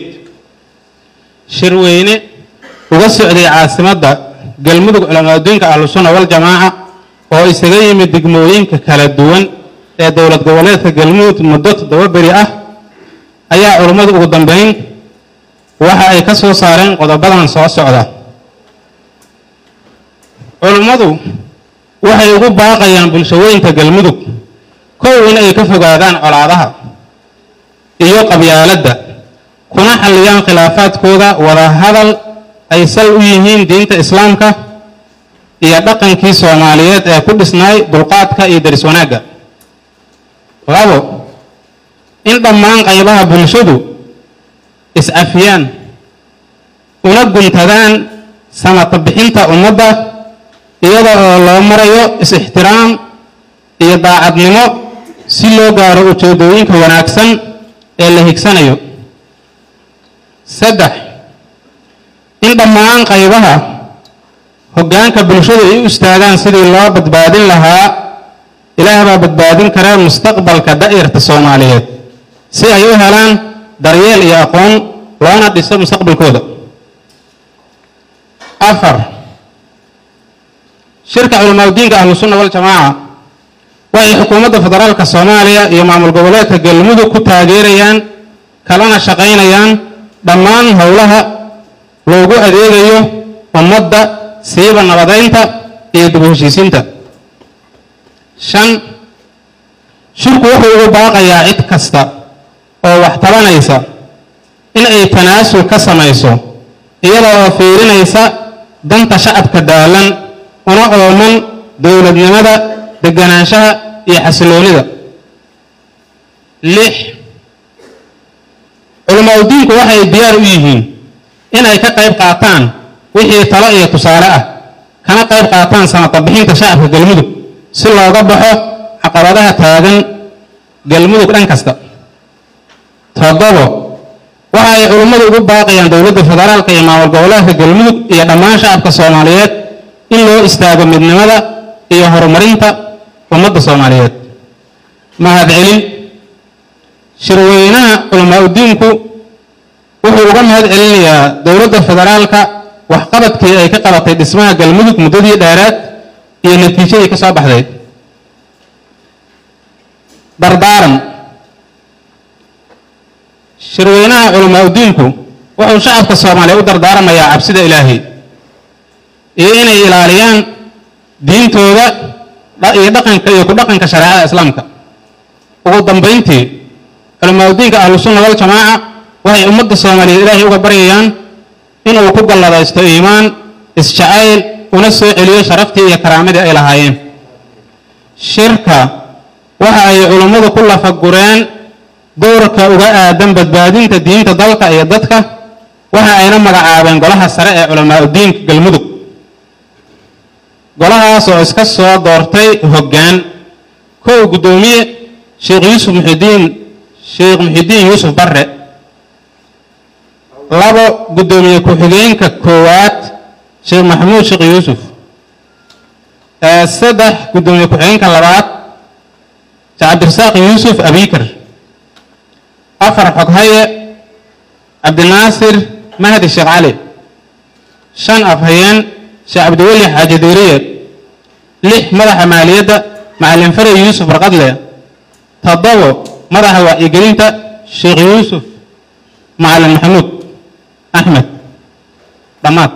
shirweyne uga socday caasimadda galmudug culamaadudiinka ahlu sunna wal jamaaca oo isaga yimid degmooyinka kala duwan ee dowlad goboleedka galmudug muddo toddoba beri ah ayaa culummadu ugu dambeyn waxa ay ka soo saareen qodobadan soo socda culummadu waxay ugu baaqayaan bulshooyinka galmudug kow in ay ka fogaadaan colaadaha iyo qabyaaladda kuna xalliyaan khilaafaadkooda wada hadal ay sal u yihiin diinta islaamka iyo dhaqankii soomaaliyeed ee ku dhisnaay dulqaadka iyo daris wanaagga labo in dhammaan qaybaha bulshadu is-cafiyaan una guntadaan samata bixinta ummadda iyada oo loo marayo is-ixtiraam iyo daacadnimo si loo gaaro ujeedooyinka wanaagsan ee la higsanayo saddex in dhammaan qaybaha hoggaanka bulshadu ay u istaagaan sidii loo badbaadin lahaa ilaah baa badbaadin karaa mustaqbalka da'yarta soomaaliyeed si ay u helaan daryeel iyo aqoon loona dhiso mustaqbalkooda afar shirka culamaadudiinka ahlu sunna wal jamaaca waxay xukuumadda federaalka soomaaliya iyo maamul goboleedka galmudug ku taageerayaan kalana shaqaynayaan dhammaan howlaha loogu adeegayo ummadda siiba nabadaynta iyo dib u heshiisiinta shan shirku wuxuu ugu baaqayaa cid kasta oo wax tabanaysa in ay tanaasul ka samayso iyada oo fiirinaysa danta shacabka daalan una ooman dowladnimada deganaanshaha iyo xasiloonida lix culamaadudiinku waxay diyaar u yihiin inay ka qayb qaataan wixii talo iyo tusaale ah kana qayb qaataan samatabixinta shacabka galmudug si looga baxo caqabadaha taagan galmudug dhan kasta toddobo waxa ay culummadu ugu baaqayaan dowladda federaalka iyo maamul goboleedka galmudug iyo dhammaan shacabka soomaaliyeed in loo istaago midnimada iyo horumarinta ummadda soomaaliyeed mahadcelin shirweynaha culamaauddiinku wuxuu uga mahad celinayaa dowladda federaalka waxqabadkii ay ka qabatay dhismaha galmudug muddadii dheeraad iyo natiijadii ka soo baxday dardaaran shirweynaha culamaauddiinku wuxuu shacabka soomaaliya u dardaaramayaa cabsida ilaahay iyo inay ilaaliyaan diintooda iyo dhaqanka iyo ku dhaqanka shareecada islaamka ugu dambayntii culamaauddiinka ahlu sunna wal jamaaca waxay ummadda soomaaliyeed ilaahay uga baryayaan inuu ku galladaysto iimaan isjacayl una soo celiyo sharaftii iyo karaamadii ay lahaayeen shirka waxa ay culummadu ku lafagureen doorka uga aadan badbaadinta diinta dalka iyo dadka waxa ayna magacaabeen golaha sare ee culamaauddiinka galmudug golahaas oo iska soo doortay hoggaan kow guddoomiye sheekh yuusuf muxidiin sheekh muxidiin yuusuf barre labo guddoomiye ku-xigeenka koowaad sheekh maxamuud sheekh yuusuf saddex guddoomiye ku-xigeenka labaad sheekh cabdirasaaq yuusuf abiikar afar xoghaye cabdinaasir mahdi sheekh cali shan afhayeen sheekh cabdiweli xaaji diiriye lix madaxa maaliyadda macalin fare yuusuf barqadle toddobo madaxa wacyigelinta sheekh yuusuf macalin maxamuud axmed dhammaad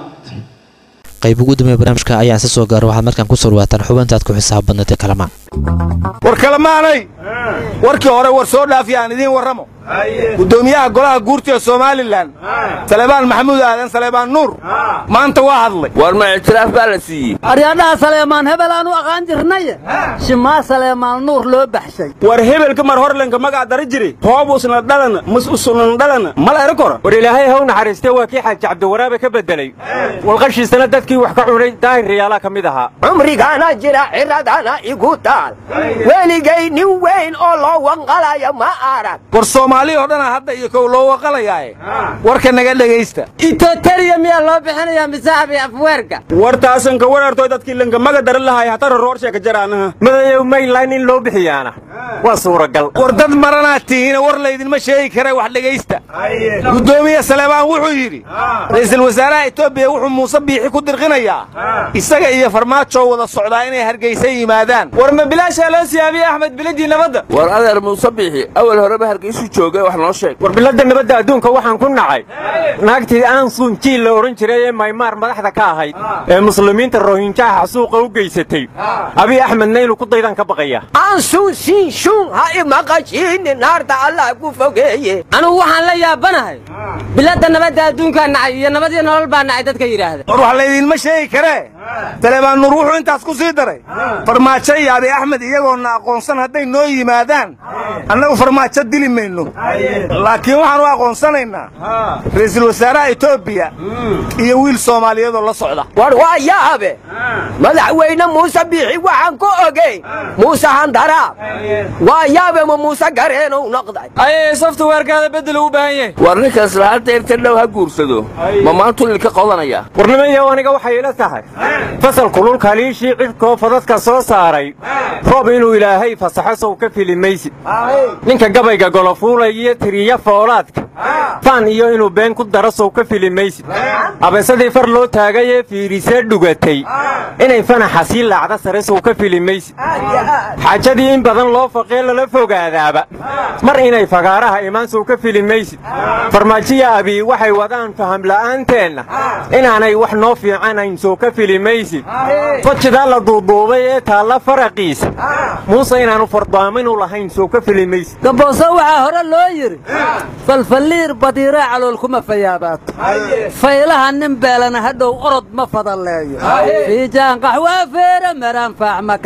qayb ugu dambeeya barnaamijka ayaan isa soo gaaro waxaad markaan ku soo dhawaataan xubintaad ku xisaab badnayd ee kalamaan war kalamaanay warkii hore war soo dhaafi aan idiin warramo guddoomiyaha golaha guurta ee somalilan saleebaan maxamuud aadan saleebaan nuur maanta waa hadlay war ma ictiraaf baa la siiyey aryadhaha saleemaan hebel aan u aqaan jirnaye shimaa saleemaan nuur loo baxshay war hebelka mar horlenka magac dara jiri hoobusna dhalana mus usunan dhalana mal era kora war ilaahay haw naxariistee waa kii xaaji cabdiwaraabe ka bedelay walqashiisana dadkii wax ka cunay daahir riyaalaa ka mid ahaa cumrigaana jira ciradana igu taal weligay nin weyn oo loo wanqalayo ma arag war soomaali oo dhana hadda iyo kow loo waqalayaaye warka naga dhegaysta itotariya miyaa loo bixinayaa misaaxbi afweerka war taasan ka warartoy dadkii lankamaga daran lahay hatara roorshee ka jaraanaha madayow maylayn in loo bixiyaana waa suuragal war dad maranaad tihiina war laydinma sheegi kara wax dhegaysta guddoomiye saleebaan wuxuu yidhi ra'iisul wasaaraha etoobiya wuxuu muuse biixi ku dirqinayaa isaga iyo farmaajo wada socdaa inay hargeysa yimaadaan war ma bilaashaa loo siyaabiyey axmed biladii nabadda war adeer muuse biixi awal horeba hargeysu joogay wax noo sheeg war biladda nabadda adduunka waxaan ku nacay naagtii aansuun jiil la odhan jiray ee maymaar madaxda ka ahayd ee muslimiinta rohinjaha xasuuqa u geysatay abiy axmedna inuu ku daydaan ka baqaya aansuun siin shuun ha imaqashiini naarta allah ku fogeeye anugu waxaan la yaabanahay biladda nabadda adduunkaa nacay iyo nabadii nolol baa nacay dadka yidhaahda war wax laydinma sheegi karee saleebaan nuur wuxuu intaas ku sii daray farmaajo iyo abi axmed iyagoona aqoonsan hadday noo yimaadaan annagu farmaajo dili mayno laakiin waxaan u aqoonsanaynaa ra'iisul wasaaraha etoobiya iyo wiil soomaaliyeedoo la socda war waa yaabe madaxweyne muuse biixi waxaan ku ogey muuse handaraab waa yaabe ma muuse gareenou noqday ayay softwarekaada bedel u baahan yahay war ninkaas lahaanta inta dhow ha guursado ma maantu lilka qodanaya warnimayow aniga waxay ila tahay fasalku dhulka liishii cidhkoo fadadka soo saaray roob inuu ilaahay fasaxo sow ka fili maysid ninka gabayga golofuulay iyo tiriya foolaadka faan iyo inuu been ku daro sow ka fili maysid abeesadii far loo taagay ee fiirisee dhugatay inay fanaxa sii laacda sare sow ka fili maysid xaajadii in badan loo faqee lala fogaadaaba mar inay fagaaraha imaan sow ka fili maysid farmaajiya abii waxay wadaan fahamla'aanteenna inaanay wax noo fiicanayn sow ka fili maysid fajidaa la duuduubay ee taalla faraqiisa muuse inaanu fardaaminu lahayn sow ka fili maysid gabooso waxaa hore loo yidhi falfalliir badiiraa calool kuma fayaabaato faylaha nin beelana hadhow orod ma fadaleeyo fiijaan qaxwaa feera maranfac ma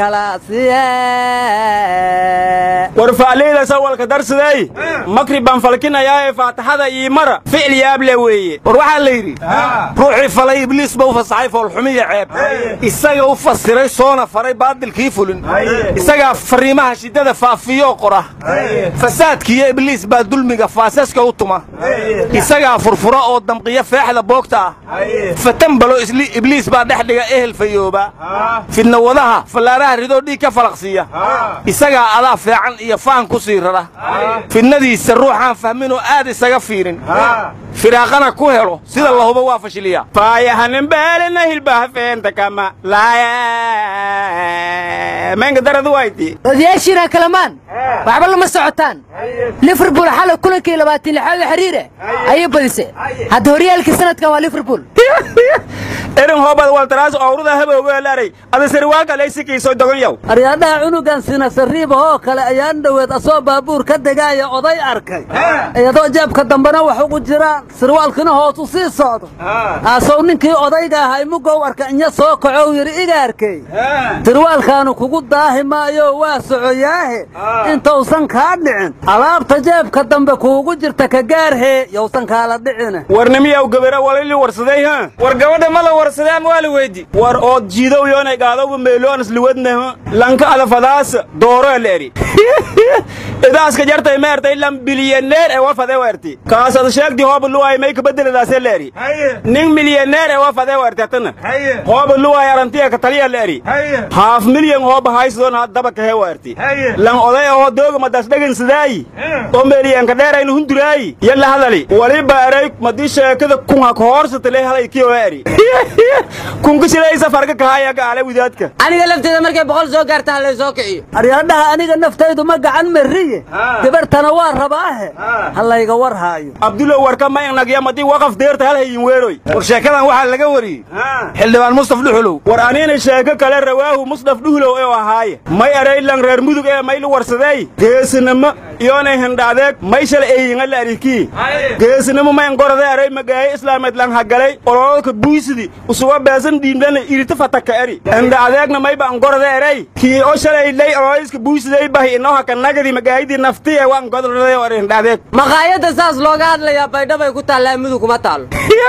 kalaasiye war faaliida sawalka darsidey makri baan falkinayaa ee faataxada ii mara ficil yaable weeye war waxaa la yidhi ruuxii falay ibliis ba u fasaxay foolxumiya ceeb isaga u fasiray soona faray baadilkii fulin isagaa fariimaha shiddada faafiyoo qora fasaadkiiyo ibliis baa dulmiga faasaska u tuma isagaa furfura oo damqiya feexda boogta ah fatambalo ibliis baa dhex dhiga ehel fayooba fidna wadaha fallaaraha ridoo dhiig ka falaqsiiya isagaa adaa feecan iyo faan ku sii rara fidnadiisa ruuxaan fahminoo aad isaga fiirin firaaqana ku helo sida lahuba waa fashiliya faayahanin beelina hilbaha feenta kama laaya menga daradu wayti odayaashiina kalamaan waxba lama socotaan liverpool xalay kulankii labaatan lixaad xiriire ayay badisay hadda horyaalkii sanadkan waa liverpool erin hoobad waltaraas owrada habowgeelaray ada sarwaalka laysikiiso dogonyow aryaadhaha cunugan sina sariiba oo kale ayaan dhoweed asoo baabuur ka degaaya oday arkay iyadoo jeebka dambena wax ugu jiraan sirwaalkina hoosu sii socdo aasow ninkii odayga ahay mugow arka inya soo kacow yidhi iga arkay sirwaalkaanu kugu daahi maayo waa socoyaahe intausan kaa dhicin alaabta jeebka dambe kuugu jirta ka gaarhee yowsan kaala dhicine warnimiyaw gabara walili warsaday ha war gabadha ma la warsaday ama waa la weydii war ood jiidow yoonay gaadowba meeloonas liwadnah lanka alafadaasa dooro la eri idaaska jartay meertay lan bilyaneer ee wafade werti kaasad sheegti hooba luwaay may kabeddeladaase la eri nin milyaneer ee wafade werti atana hooba luwaay arantiya ka taliya la eri haaf milyan hooba haysadoon haddaba kahe werti lan oday ahoo dooga madas dhagan sidaayi oo meeliyanka dheerayna hunduraayi yalla hadali waliba eray madii sheekada kunha kahoorsatale halay kiyoo eri kunka shilaysa farka kahaya gaale widaadka aniga lafteeda markay boqol soo gaarta ha lay soo kiciyo aryaadhaha aniga naftaydu ma gacan mariye gabartana waa rabaahe ha layga war haayo abdulo warka ma inagya madii waqaf deerta hal hayin weeroy war sheekadan waxaa laga wariyey xildhibaan mustaf dhuxulow war anina sheeko kale rawaahu musdaf dhuhulow ee ahaaye may eray lan reer mudug ee may lu warsaday geesinimo iyoonay hindhaadeeg may shala eeyinga la arikii geesinimo may ngorada eray magaaye islaameed lan hagalay ololka buysidi usuga beesan dhiimdana irita fataka eri hindhaadeegna mayba ngorada eray kii o shalay lay ololiska buusiday bahi inoo haka nagadi magaayadii nafti ee waan godorday oo hindhaadeeg maqaayadda saas looga hadlayaa baydhabay ku taallaa mudug kuma taalo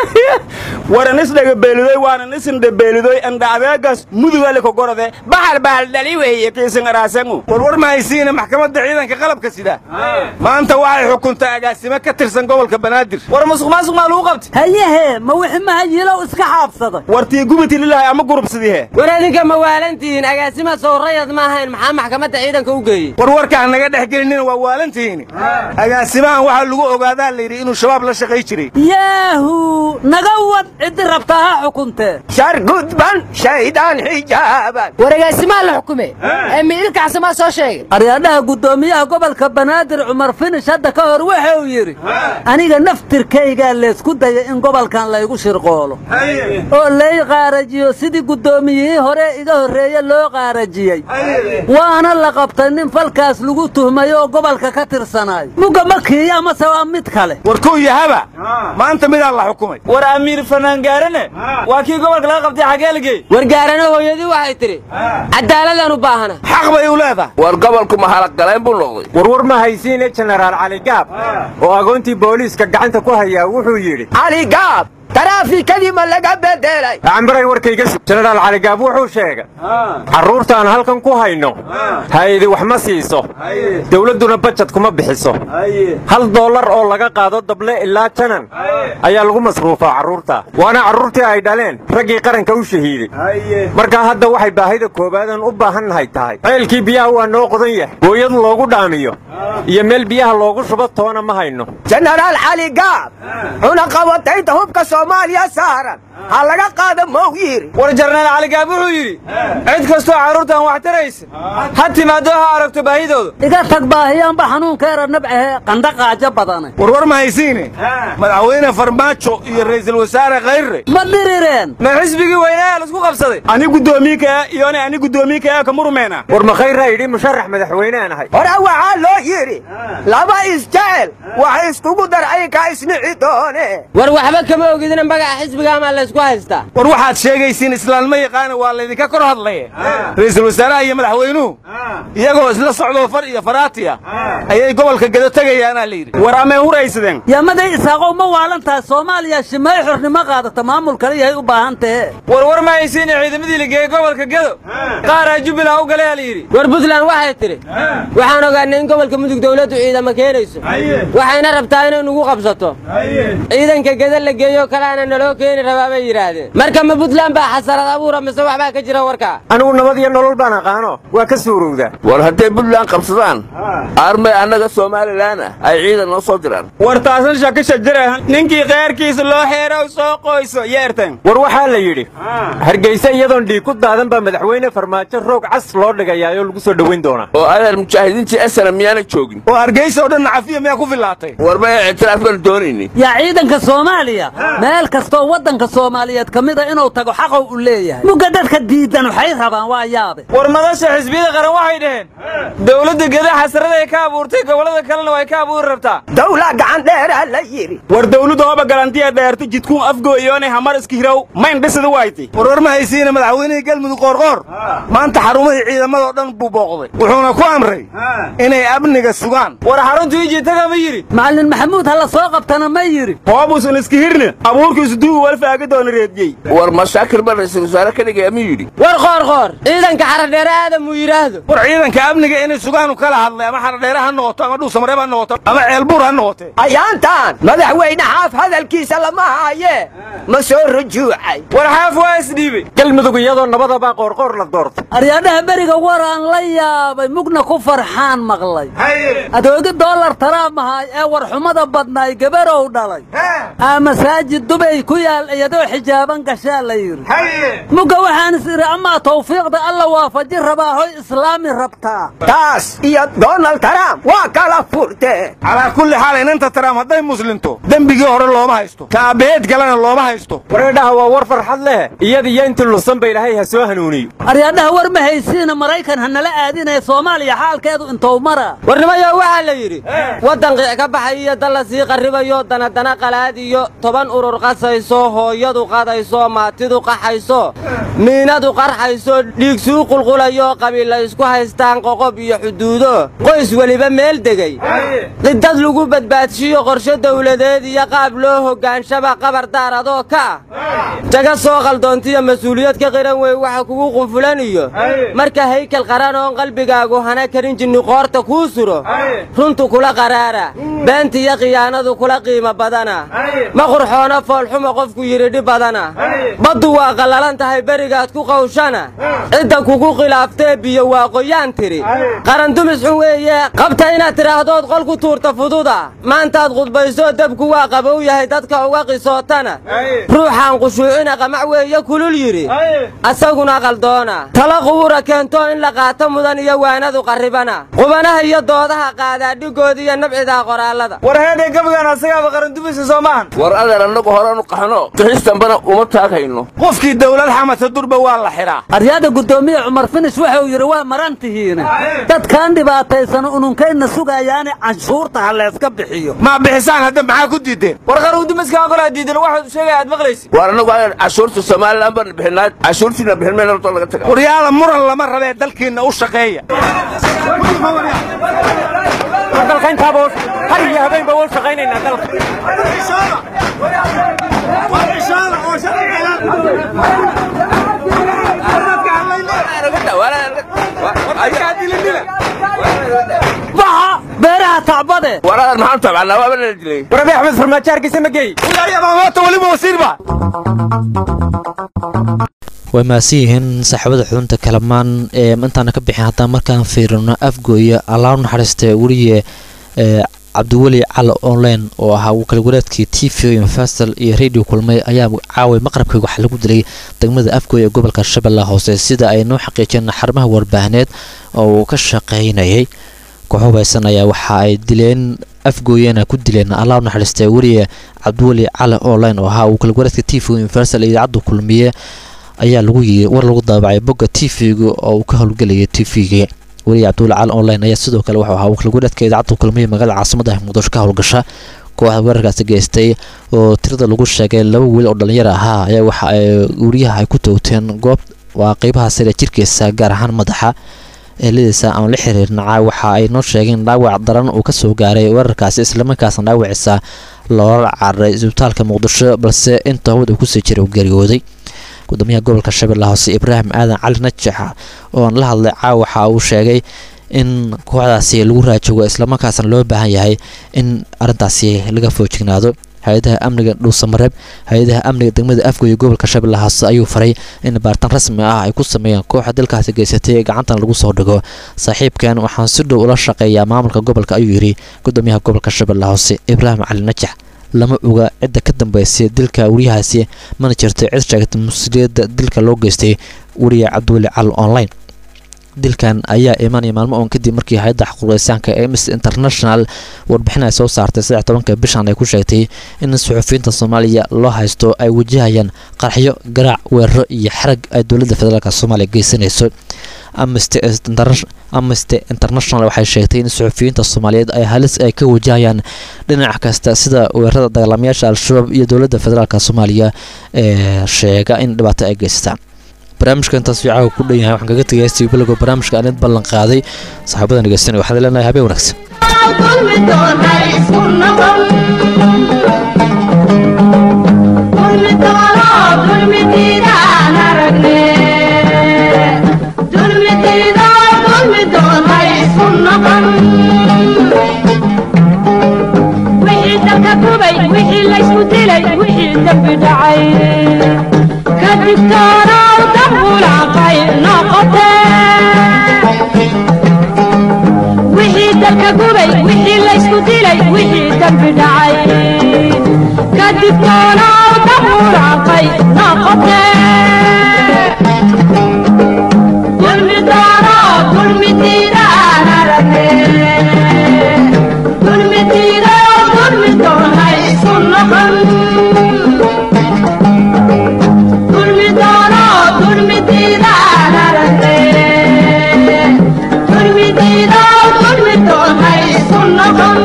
waran isdhagabeelidoy waanan isindhabeelidoy indhaadeegaas mudugale kogorode bahal bahal dhali weeye kiisin araasangu warwar ma haysiina maxkamadda ciidanka qalabka sida maanta waxay xukuntay agaasimo ka tirsan gobolka banaadir war musuq maasuq maa lagu qabtay hayehe ma wixi mahayilow iska xaabsaday wartii gubiti lilahay ama gurubsidihe war adinka ma waalantihiin agaasima sowrayad ma ahayn maxaa maxkamadda ciidanka u geeyey war warkaan naga dhex gelinina waa waalantihiin agaasimahan waxaa lagu ogaadaa layidhi inuu shabaab la shaqay jiray yaahu naga wad ciddi rabtaa ha xukuntee shar gudban shaydaan xijaaban war agaasimaha la xukume ee miidilkacsamaa soo sheegay aryaadhaha guddoomiyaha gobolka banaadir cumar finish hadda ka hor wuxuu yidhi aniga naftirkaygaa leysku daya in gobolkan laygu shirqoolo oo lay qaarajiyo sidii guddoomiyihii hore iga horreeye loo qaarajiyey waana la qabtay nin falkaas lagu tuhmay oo gobolka ka tirsanaayo mugga ma kiiya amase waa mid kale war kow yahaba maanta midaa la xukumay war amiir fanaangaarane waa kii gobolka laga qabtay xagee lagey war gaarano hooyadii waxay tidhi cadaaladaan u baahana xaq bay u leedahay war gobolku mahalaqgalayn buu noqday warwar ma haysiine jenaraal cali gaab oo agoontii booliiska gacanta ku hayaa wuxuu yidhi cali gaab taraafikadii ma laga bedelay ambaray warkayga sug jenaraal cali gaab wuxuu sheegay carruurtaan halkan ku hayno hay-adi wax ma siiso dawladduna bajad kuma bixiso hal dollar oo laga qaado dable ilaa janan ayaa lagu masruufaa carruurta waana carruurtii ay dhaleen raggii qaranka u shahiiday markaa hadda waxay baahida koobaadan u baahannahay tahay ceelkii biyaha waa noo qodan yahay gooyad loogu dhaamiyo iyo meel biyaha loogu shubo toona ma hayno jenaraal cali gaab cunaqabataynta hubka soomaaliya saaran ha laga qaado mow yiri war jarnaal cali gaab wuxuu yidhi cid kastoo carruurtan wax taraysa ha timaado ha aragto baahidooda iga tag baahiyaanba xanuunkeera nabcehe qandhaqaajo badane warwar ma haysiine madaxweyne farmaajo iyo ra'iisul wasaare khayre ma dirireen ma xisbigii weynaa laisku qabsaday ani guddoomiinka iyone ani guddoomiinka ka murumeena war ma khayraa yidhi musharax madaxweynaan ahay hore waxaa loo yidhi laba isjecel wax iskugu darcayka isnici doone war waxba kama ogidina magaca xisbiga ama laysku haystaa war waxaad sheegaysiin islaanma yaqaana waa laydinka kor hadlaya ra'iisul wasaaraha iyo madaxweynuhu iyagoo isla socdoo far iyo faraatiya ayay gobolka gedo tegayaanaa la yidhi war amay huraysadeen yamaday isaaqow ma waalantaha soomaaliya shimay xornimo qaadata maamul kale yahay u baahan tahe war war ma haysiine ciidamadii la geeyey gobolka gedo qaaraa jubbaland u galayaa la yidhi war puntland waxay tidhi waxaan ogaanay in gobolka mudug dawladdu ciidamo keenayso waxayna rabtaa inay nugu qabsato ciidanka geda la geeyo kaleana naloo keeni rabaa bay yidhaahdeen marka ma puntland baa xasarad abuura mise waxbaa ka jira warkaa anigu nabad iyo nolol baan aqaano waa ka suurowdaa war hadday puntland qabsadaan aarmay annaga somalilan ah ay ciidan noo soo diraan war taasan shakisha jira ninkii kheyrkiisa loo xeerow soo qoyso yeertan war waxaa la yidhi hargeysa iyadoon dhiig ku daadan baa madaxweyne farmaajo roog cas loo dhigayaayoo lagu soo dhoweyn doonaa oo adeer mujaahidiintii esana miyaana joogin oo hargeysa oo dhan nacafiya miyaa ku fillaatay war ma ictiraaf baan doonayni yaa ciidanka soomaaliya meel kastoo waddanka soomaaliyeed ka mida inuu tago xaqow u leeyahay mugga dadka diidan waxay rabaan waa yaabe war madasha xisbiyada qaran waxay dhaheen dowladda geda xasaraday ka abuurtay gobollada kalena way ka abuuri rabtaa dawla gacan dheeraa la yidhi war dawladda hoba galantiya dheerta jidkuun afgooyoonay hamar iska hirow mayn dhisada waaytay warwar ma haysiina madaxweynihii galmudug qoorqoor maanta xarumihii ciidamadoo dhan buu booqday wuxuuna ku amray inay amniga sugaan war xaruntu ijitaga ma yidhi macallin maxamuud ha la soo qabtana ma yidhi hoobuusan iska hirne abuurkiisu duugu walfaaga doona reediyey war mashaakil ba ra'iisul wasaare ka dhigaya ma yidhi war qoorqoor ciidanka xaradheere aadam uu yidhaahdo war ciidanka amniga inay sugaanu kala hadlay ama xaradheere ha noqoto ama dhuusamareeb ha noqoto ama ceelbuur ha noqote ayaantaan madaxweyne xaaf hadalkiisa lama haaye ma soo rujuucay war xaaf waa isdhiibay galmudug iyadoo nabadabaa qoorqoor la doortay aryaadhaha beriga war aan la yaabay mugna ku farxaan maqlay adoogi doolar taraam ahaay ee warxumada badnaay gabarow dhalay aa masaajid dubay ku yaal iyadoo xijaaban gashaa la yidhi mugga waxaan is idhi amaa tawfiiqda alla waafaji rabaa hoy islaami rabtaa taas iyo donald trump waa kala furte calaa kulli xaal inanta trump hadday muslimto dembigii hore looma haysto ka aabbaheed galena looma haysto wareedhaha waa war farxad leh iyada iyo intii lusanba ilaahay ha soo hanuuniyo aryaadhaha war ma haysiina maraykan ha nala aadinaya soomaaliya xaalkeedu intou mara warnimayo waxaa la yidhi waddan qiic ka baxay iyo dan la sii qarribayo danadana qalaad iyo toban urur qasayso hooyadu qadayso maatidu qaxayso miinadu qarxayso dhiig suu qulqulayo qabiilla isku haystaan qoqob iyo xuduudo qoys weliba meel degay qidad lagu badbaadshiyo qorshe dawladeed iyo qaab loo hoggaanshaba qabardaar adoo ka ah jaga soo qaldoontiyo mas-uuliyad ka qiran wey waxa kugu qunfulan iyo marka haykal qaran oon qalbigaagu hana karin jinni qoorta kuu suro runtu kula qaraara beenta iyo khiyaanadu kula qiimo badana ma qurxoona foolxuma qofku yidhi dhib badana baddu waa qallalan tahay berigaad ku qawshana cidda kugu khilaaftee biyo waa qoyaan tiri qarandumis xun weeye qabta inaad tidhaahdood qol ku tuurta fududa maantaad khudbayso debku waa qabow yahay dadka uga qisootana ruuxaan qushuucina qamac weeye kulul yidhi asaguna qaldoona tala qubuura keento in la qaato mudan iyo waanadu qarribana qubanaha iyo doodaha qaadaa dhigooda iyo nabcidaa qoraallada war heedhay gabagan asagaaba qarandumisa soo maahan war adeer annagu horanu qaxno kixistanbana uma taagayno qofkii dawlad xamata durba waa la xidhaa aryaada guddoomiye cumar finish wuxuu yidhi waa maran tihiine dadkan dhibaataysan ununkayna sugayaane canshuurta ha layska bixiyo maa bixisaan hadda maxaa ku diideen war qarandumiskaan kolaa diidan waxaad sheegaya aad maqlaysid war annagu adeer cashuurta somalilan baan bixinaa cashuurtiina bixin mayna hortoo laga taga waryaala muran lama rabee dalkiinna u shaqeeya dalka intaaba har iyo habeenba u shaqaynaynaa dalka baxa beeraha tacbade war adeer maxaan tabcannaa waaba nala dilay warabi axmed farmaajo hargeysa ma geey maanta weliba wasiirba way mahadsan yihiin saaxiibada xudunta kalamaan ee intaana ka bixin haddaan markaan fiirino afgooya allaa naxariista weliye cabdiweli cali online oo ahaa wakal walaadkii t v infastal iyo radio kulmay ayaa caaway maqrabkii waxaa lagu dilay degmada afgooya ee gobolka shabeellaha hoose sida ay noo xaqiijeen xarumaha warbaahineed oo uu ka shaqeynayay kooxubaysan ayaa waxa ay dileen afgooyana ku dileen allah u naxariista weliye cabdiweli cali online oo ahaa wakal walaadka t v infastal iyo idaacadda kulmiye ayaa lagu yiri war lagu daabacay bogga t v-ga oo uu ka howlgelayay t v-ga weliya cabdulla cali online ayaa sidoo kale wuxuu ahaa wakilgudhadka idaacadda kulmiya magaalada caasimada muqdisho ka howlgasha kooxda weerarkaasi geystay oo tirada lagu sheegay laba wiil oo dhalinyaro ahaa ayaa waxa ay weriyaha ay ku toogteen goob waa qeybaha sare jirkiisa gaar ahaan madaxa eeladiisa aan la xiriirnacaa waxa ay noo sheegeen dhaawac daran uu kasoo gaaray weerarkaasi islamarkaasna dhaawiciisa loola cararay isbitaalka muqdisho balse inta hawad uu kusii jiray uu geeriyooday gudoomiyaha gobolka shabeellaha hoose ibraahim aadan cali najax oon la hadlay caaw waxa uu sheegay in kooxdaasi lagu raajoogo islamarkaasna loo baahan yahay in arintaasi laga foojignaado hay-adaha amniga dhuusamareeb hay-adaha amniga degmada afgoy gobolka shabeellaha hoose ayuu faray in baaritaan rasmi ah ay ku sameeyaan kooxa dalkaasi geysatay ee gacantan lagu soo dhigo saaxiibkan waxaan si dhow ula shaqeeyaa maamulka gobolka ayuu yidhi gudoomiyaha gobolka shabeellaha hoose ibraahim cali najax lama oga cidda ka dambeysay dilka weriyahaasi mana jirto cid sheegtay mas-uuliyadda dilka loo geystay weriya cabdiweli cali online dilkan ayaa imanaya maalmo oon kadib markii hay-adda xuquuqeysaanka ee ms international warbixin ay soo saartay saddex tobanka bishan ay ku sheegtay in suxufiyiinta soomaaliya loo haysto ay wajahayaan qarxyo garaac weeraro iyo xarag ay dowladda federaalk soomaaliya geysanayso amnesty international waxay sheegtay in suxufiyiinta soomaaliyeed ay halis ay ka wajahayaan dhinac kasta sida weerarada dagaalamayaasha al-shabaab iyo dowladda federaalk soomaaliya ee sheega in dhibaato ay geystaan barnaamijka intaas fiicaha ku dhan yahay waxaan kaga tegaya steve balago barnaamijka aanid ballan qaaday saxaabada dhegeystanaya waxaad leenahay habeen wanaagsan wixii laysku dilay wixii dembi dhacay ka digtoonow dambulaaqay noqote wixii dalka gubay wixii laysku dilay wixii dembi dhacay ka digtoonow dambulaaqay noqote dulmi doono dulmi diidaan aragne dulmi diido dulmi doona isu noqon dulmi doono dulmi diidaan aragne dulmi diido dulmi doona isu noqon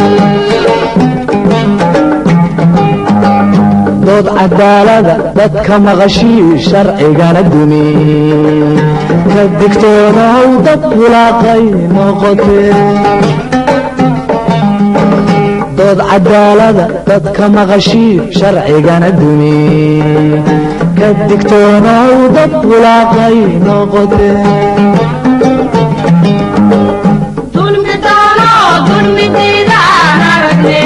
dood cadaalada dadka maqashii sharcigana dumi ka digtoonow dad bulaaqay noqotee dood cadaalada dadka maqashii sharcigana dumi ka digtoonow dad bulaaqay noqotee dulmi doono dulmi diidaan aragne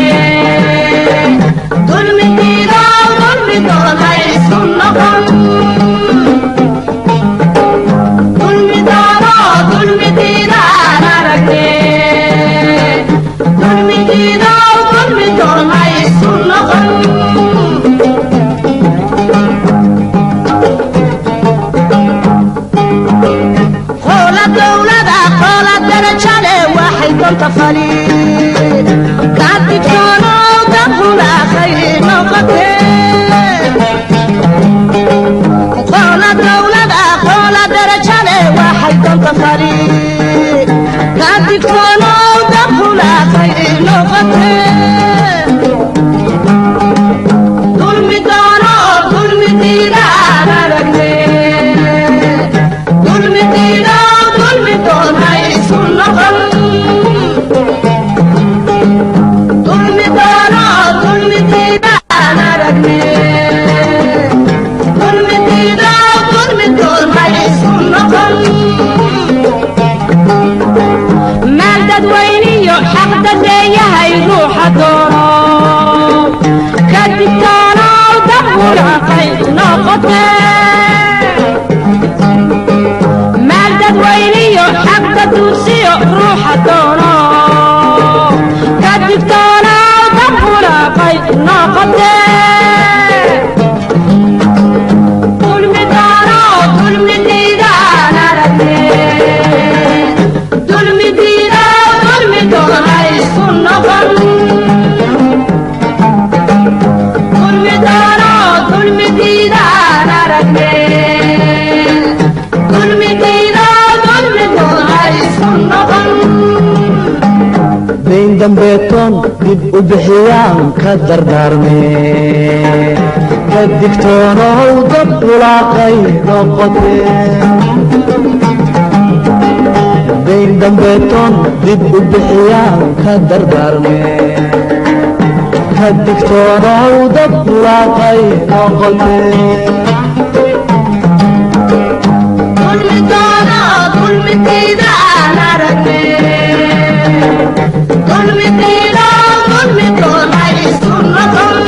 dulmi diido dulmi doona isu noqon dulmi doono dulmi diidaan aragne dulmi diido dulmi doona isu noqon qoola dowlada qoola darajale waxay donta faliin ka digtoonow dambulaaqay noqote qoola dowlada qoola darajale waxay donta faliin ka digtoonow dambulaaqay noqote dulmi doono dulmi diidaan aragne dulmi diido dulmi doona isu noqon dulmi doono dulmi diidaan aragne dulmi diido dulmi doona isu noqon maal dadweyniyo xaq dadeeyahay ruuxa doono ka digtoonow dambulaaqay noqote maal dadweyniyo xaqda duursiyo ruuxa doono ka digtoonow dambulaaqay noqote dulmi doono dulmi diidaan aragne dulmi diido dulmi doona isu noqon dulmi doono dulmi diidaan aragne dulmi diido dulmi doona isu noqon dayn dambeetoon dib u bixiyaan ka dardaarme ka digtoonow dad bulaaqay noqotee dayn dambeetoon dib u bixiyaan ka dardaarme ka digtoonow dad bulaaqay noqotee dulmi doono dulmi diidaan aragne dulmi diido dulmi doona isu noqon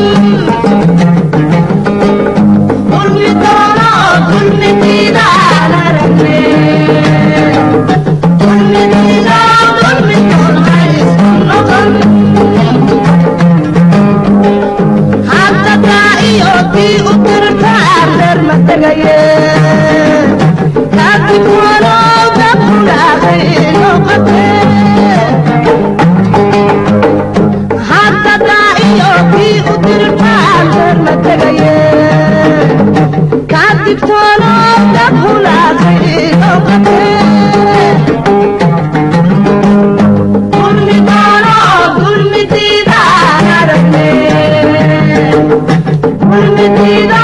dulmi doono dulmi diidaan aragne dulmi diido dulmi doona isu noqon hadda taa iyo tii u dirta reer ma tegaye kadib walow laguma tegaye ka digtoono dad hulaaqay oqate dulmi doono dulmidiidaan aragne dulmidiida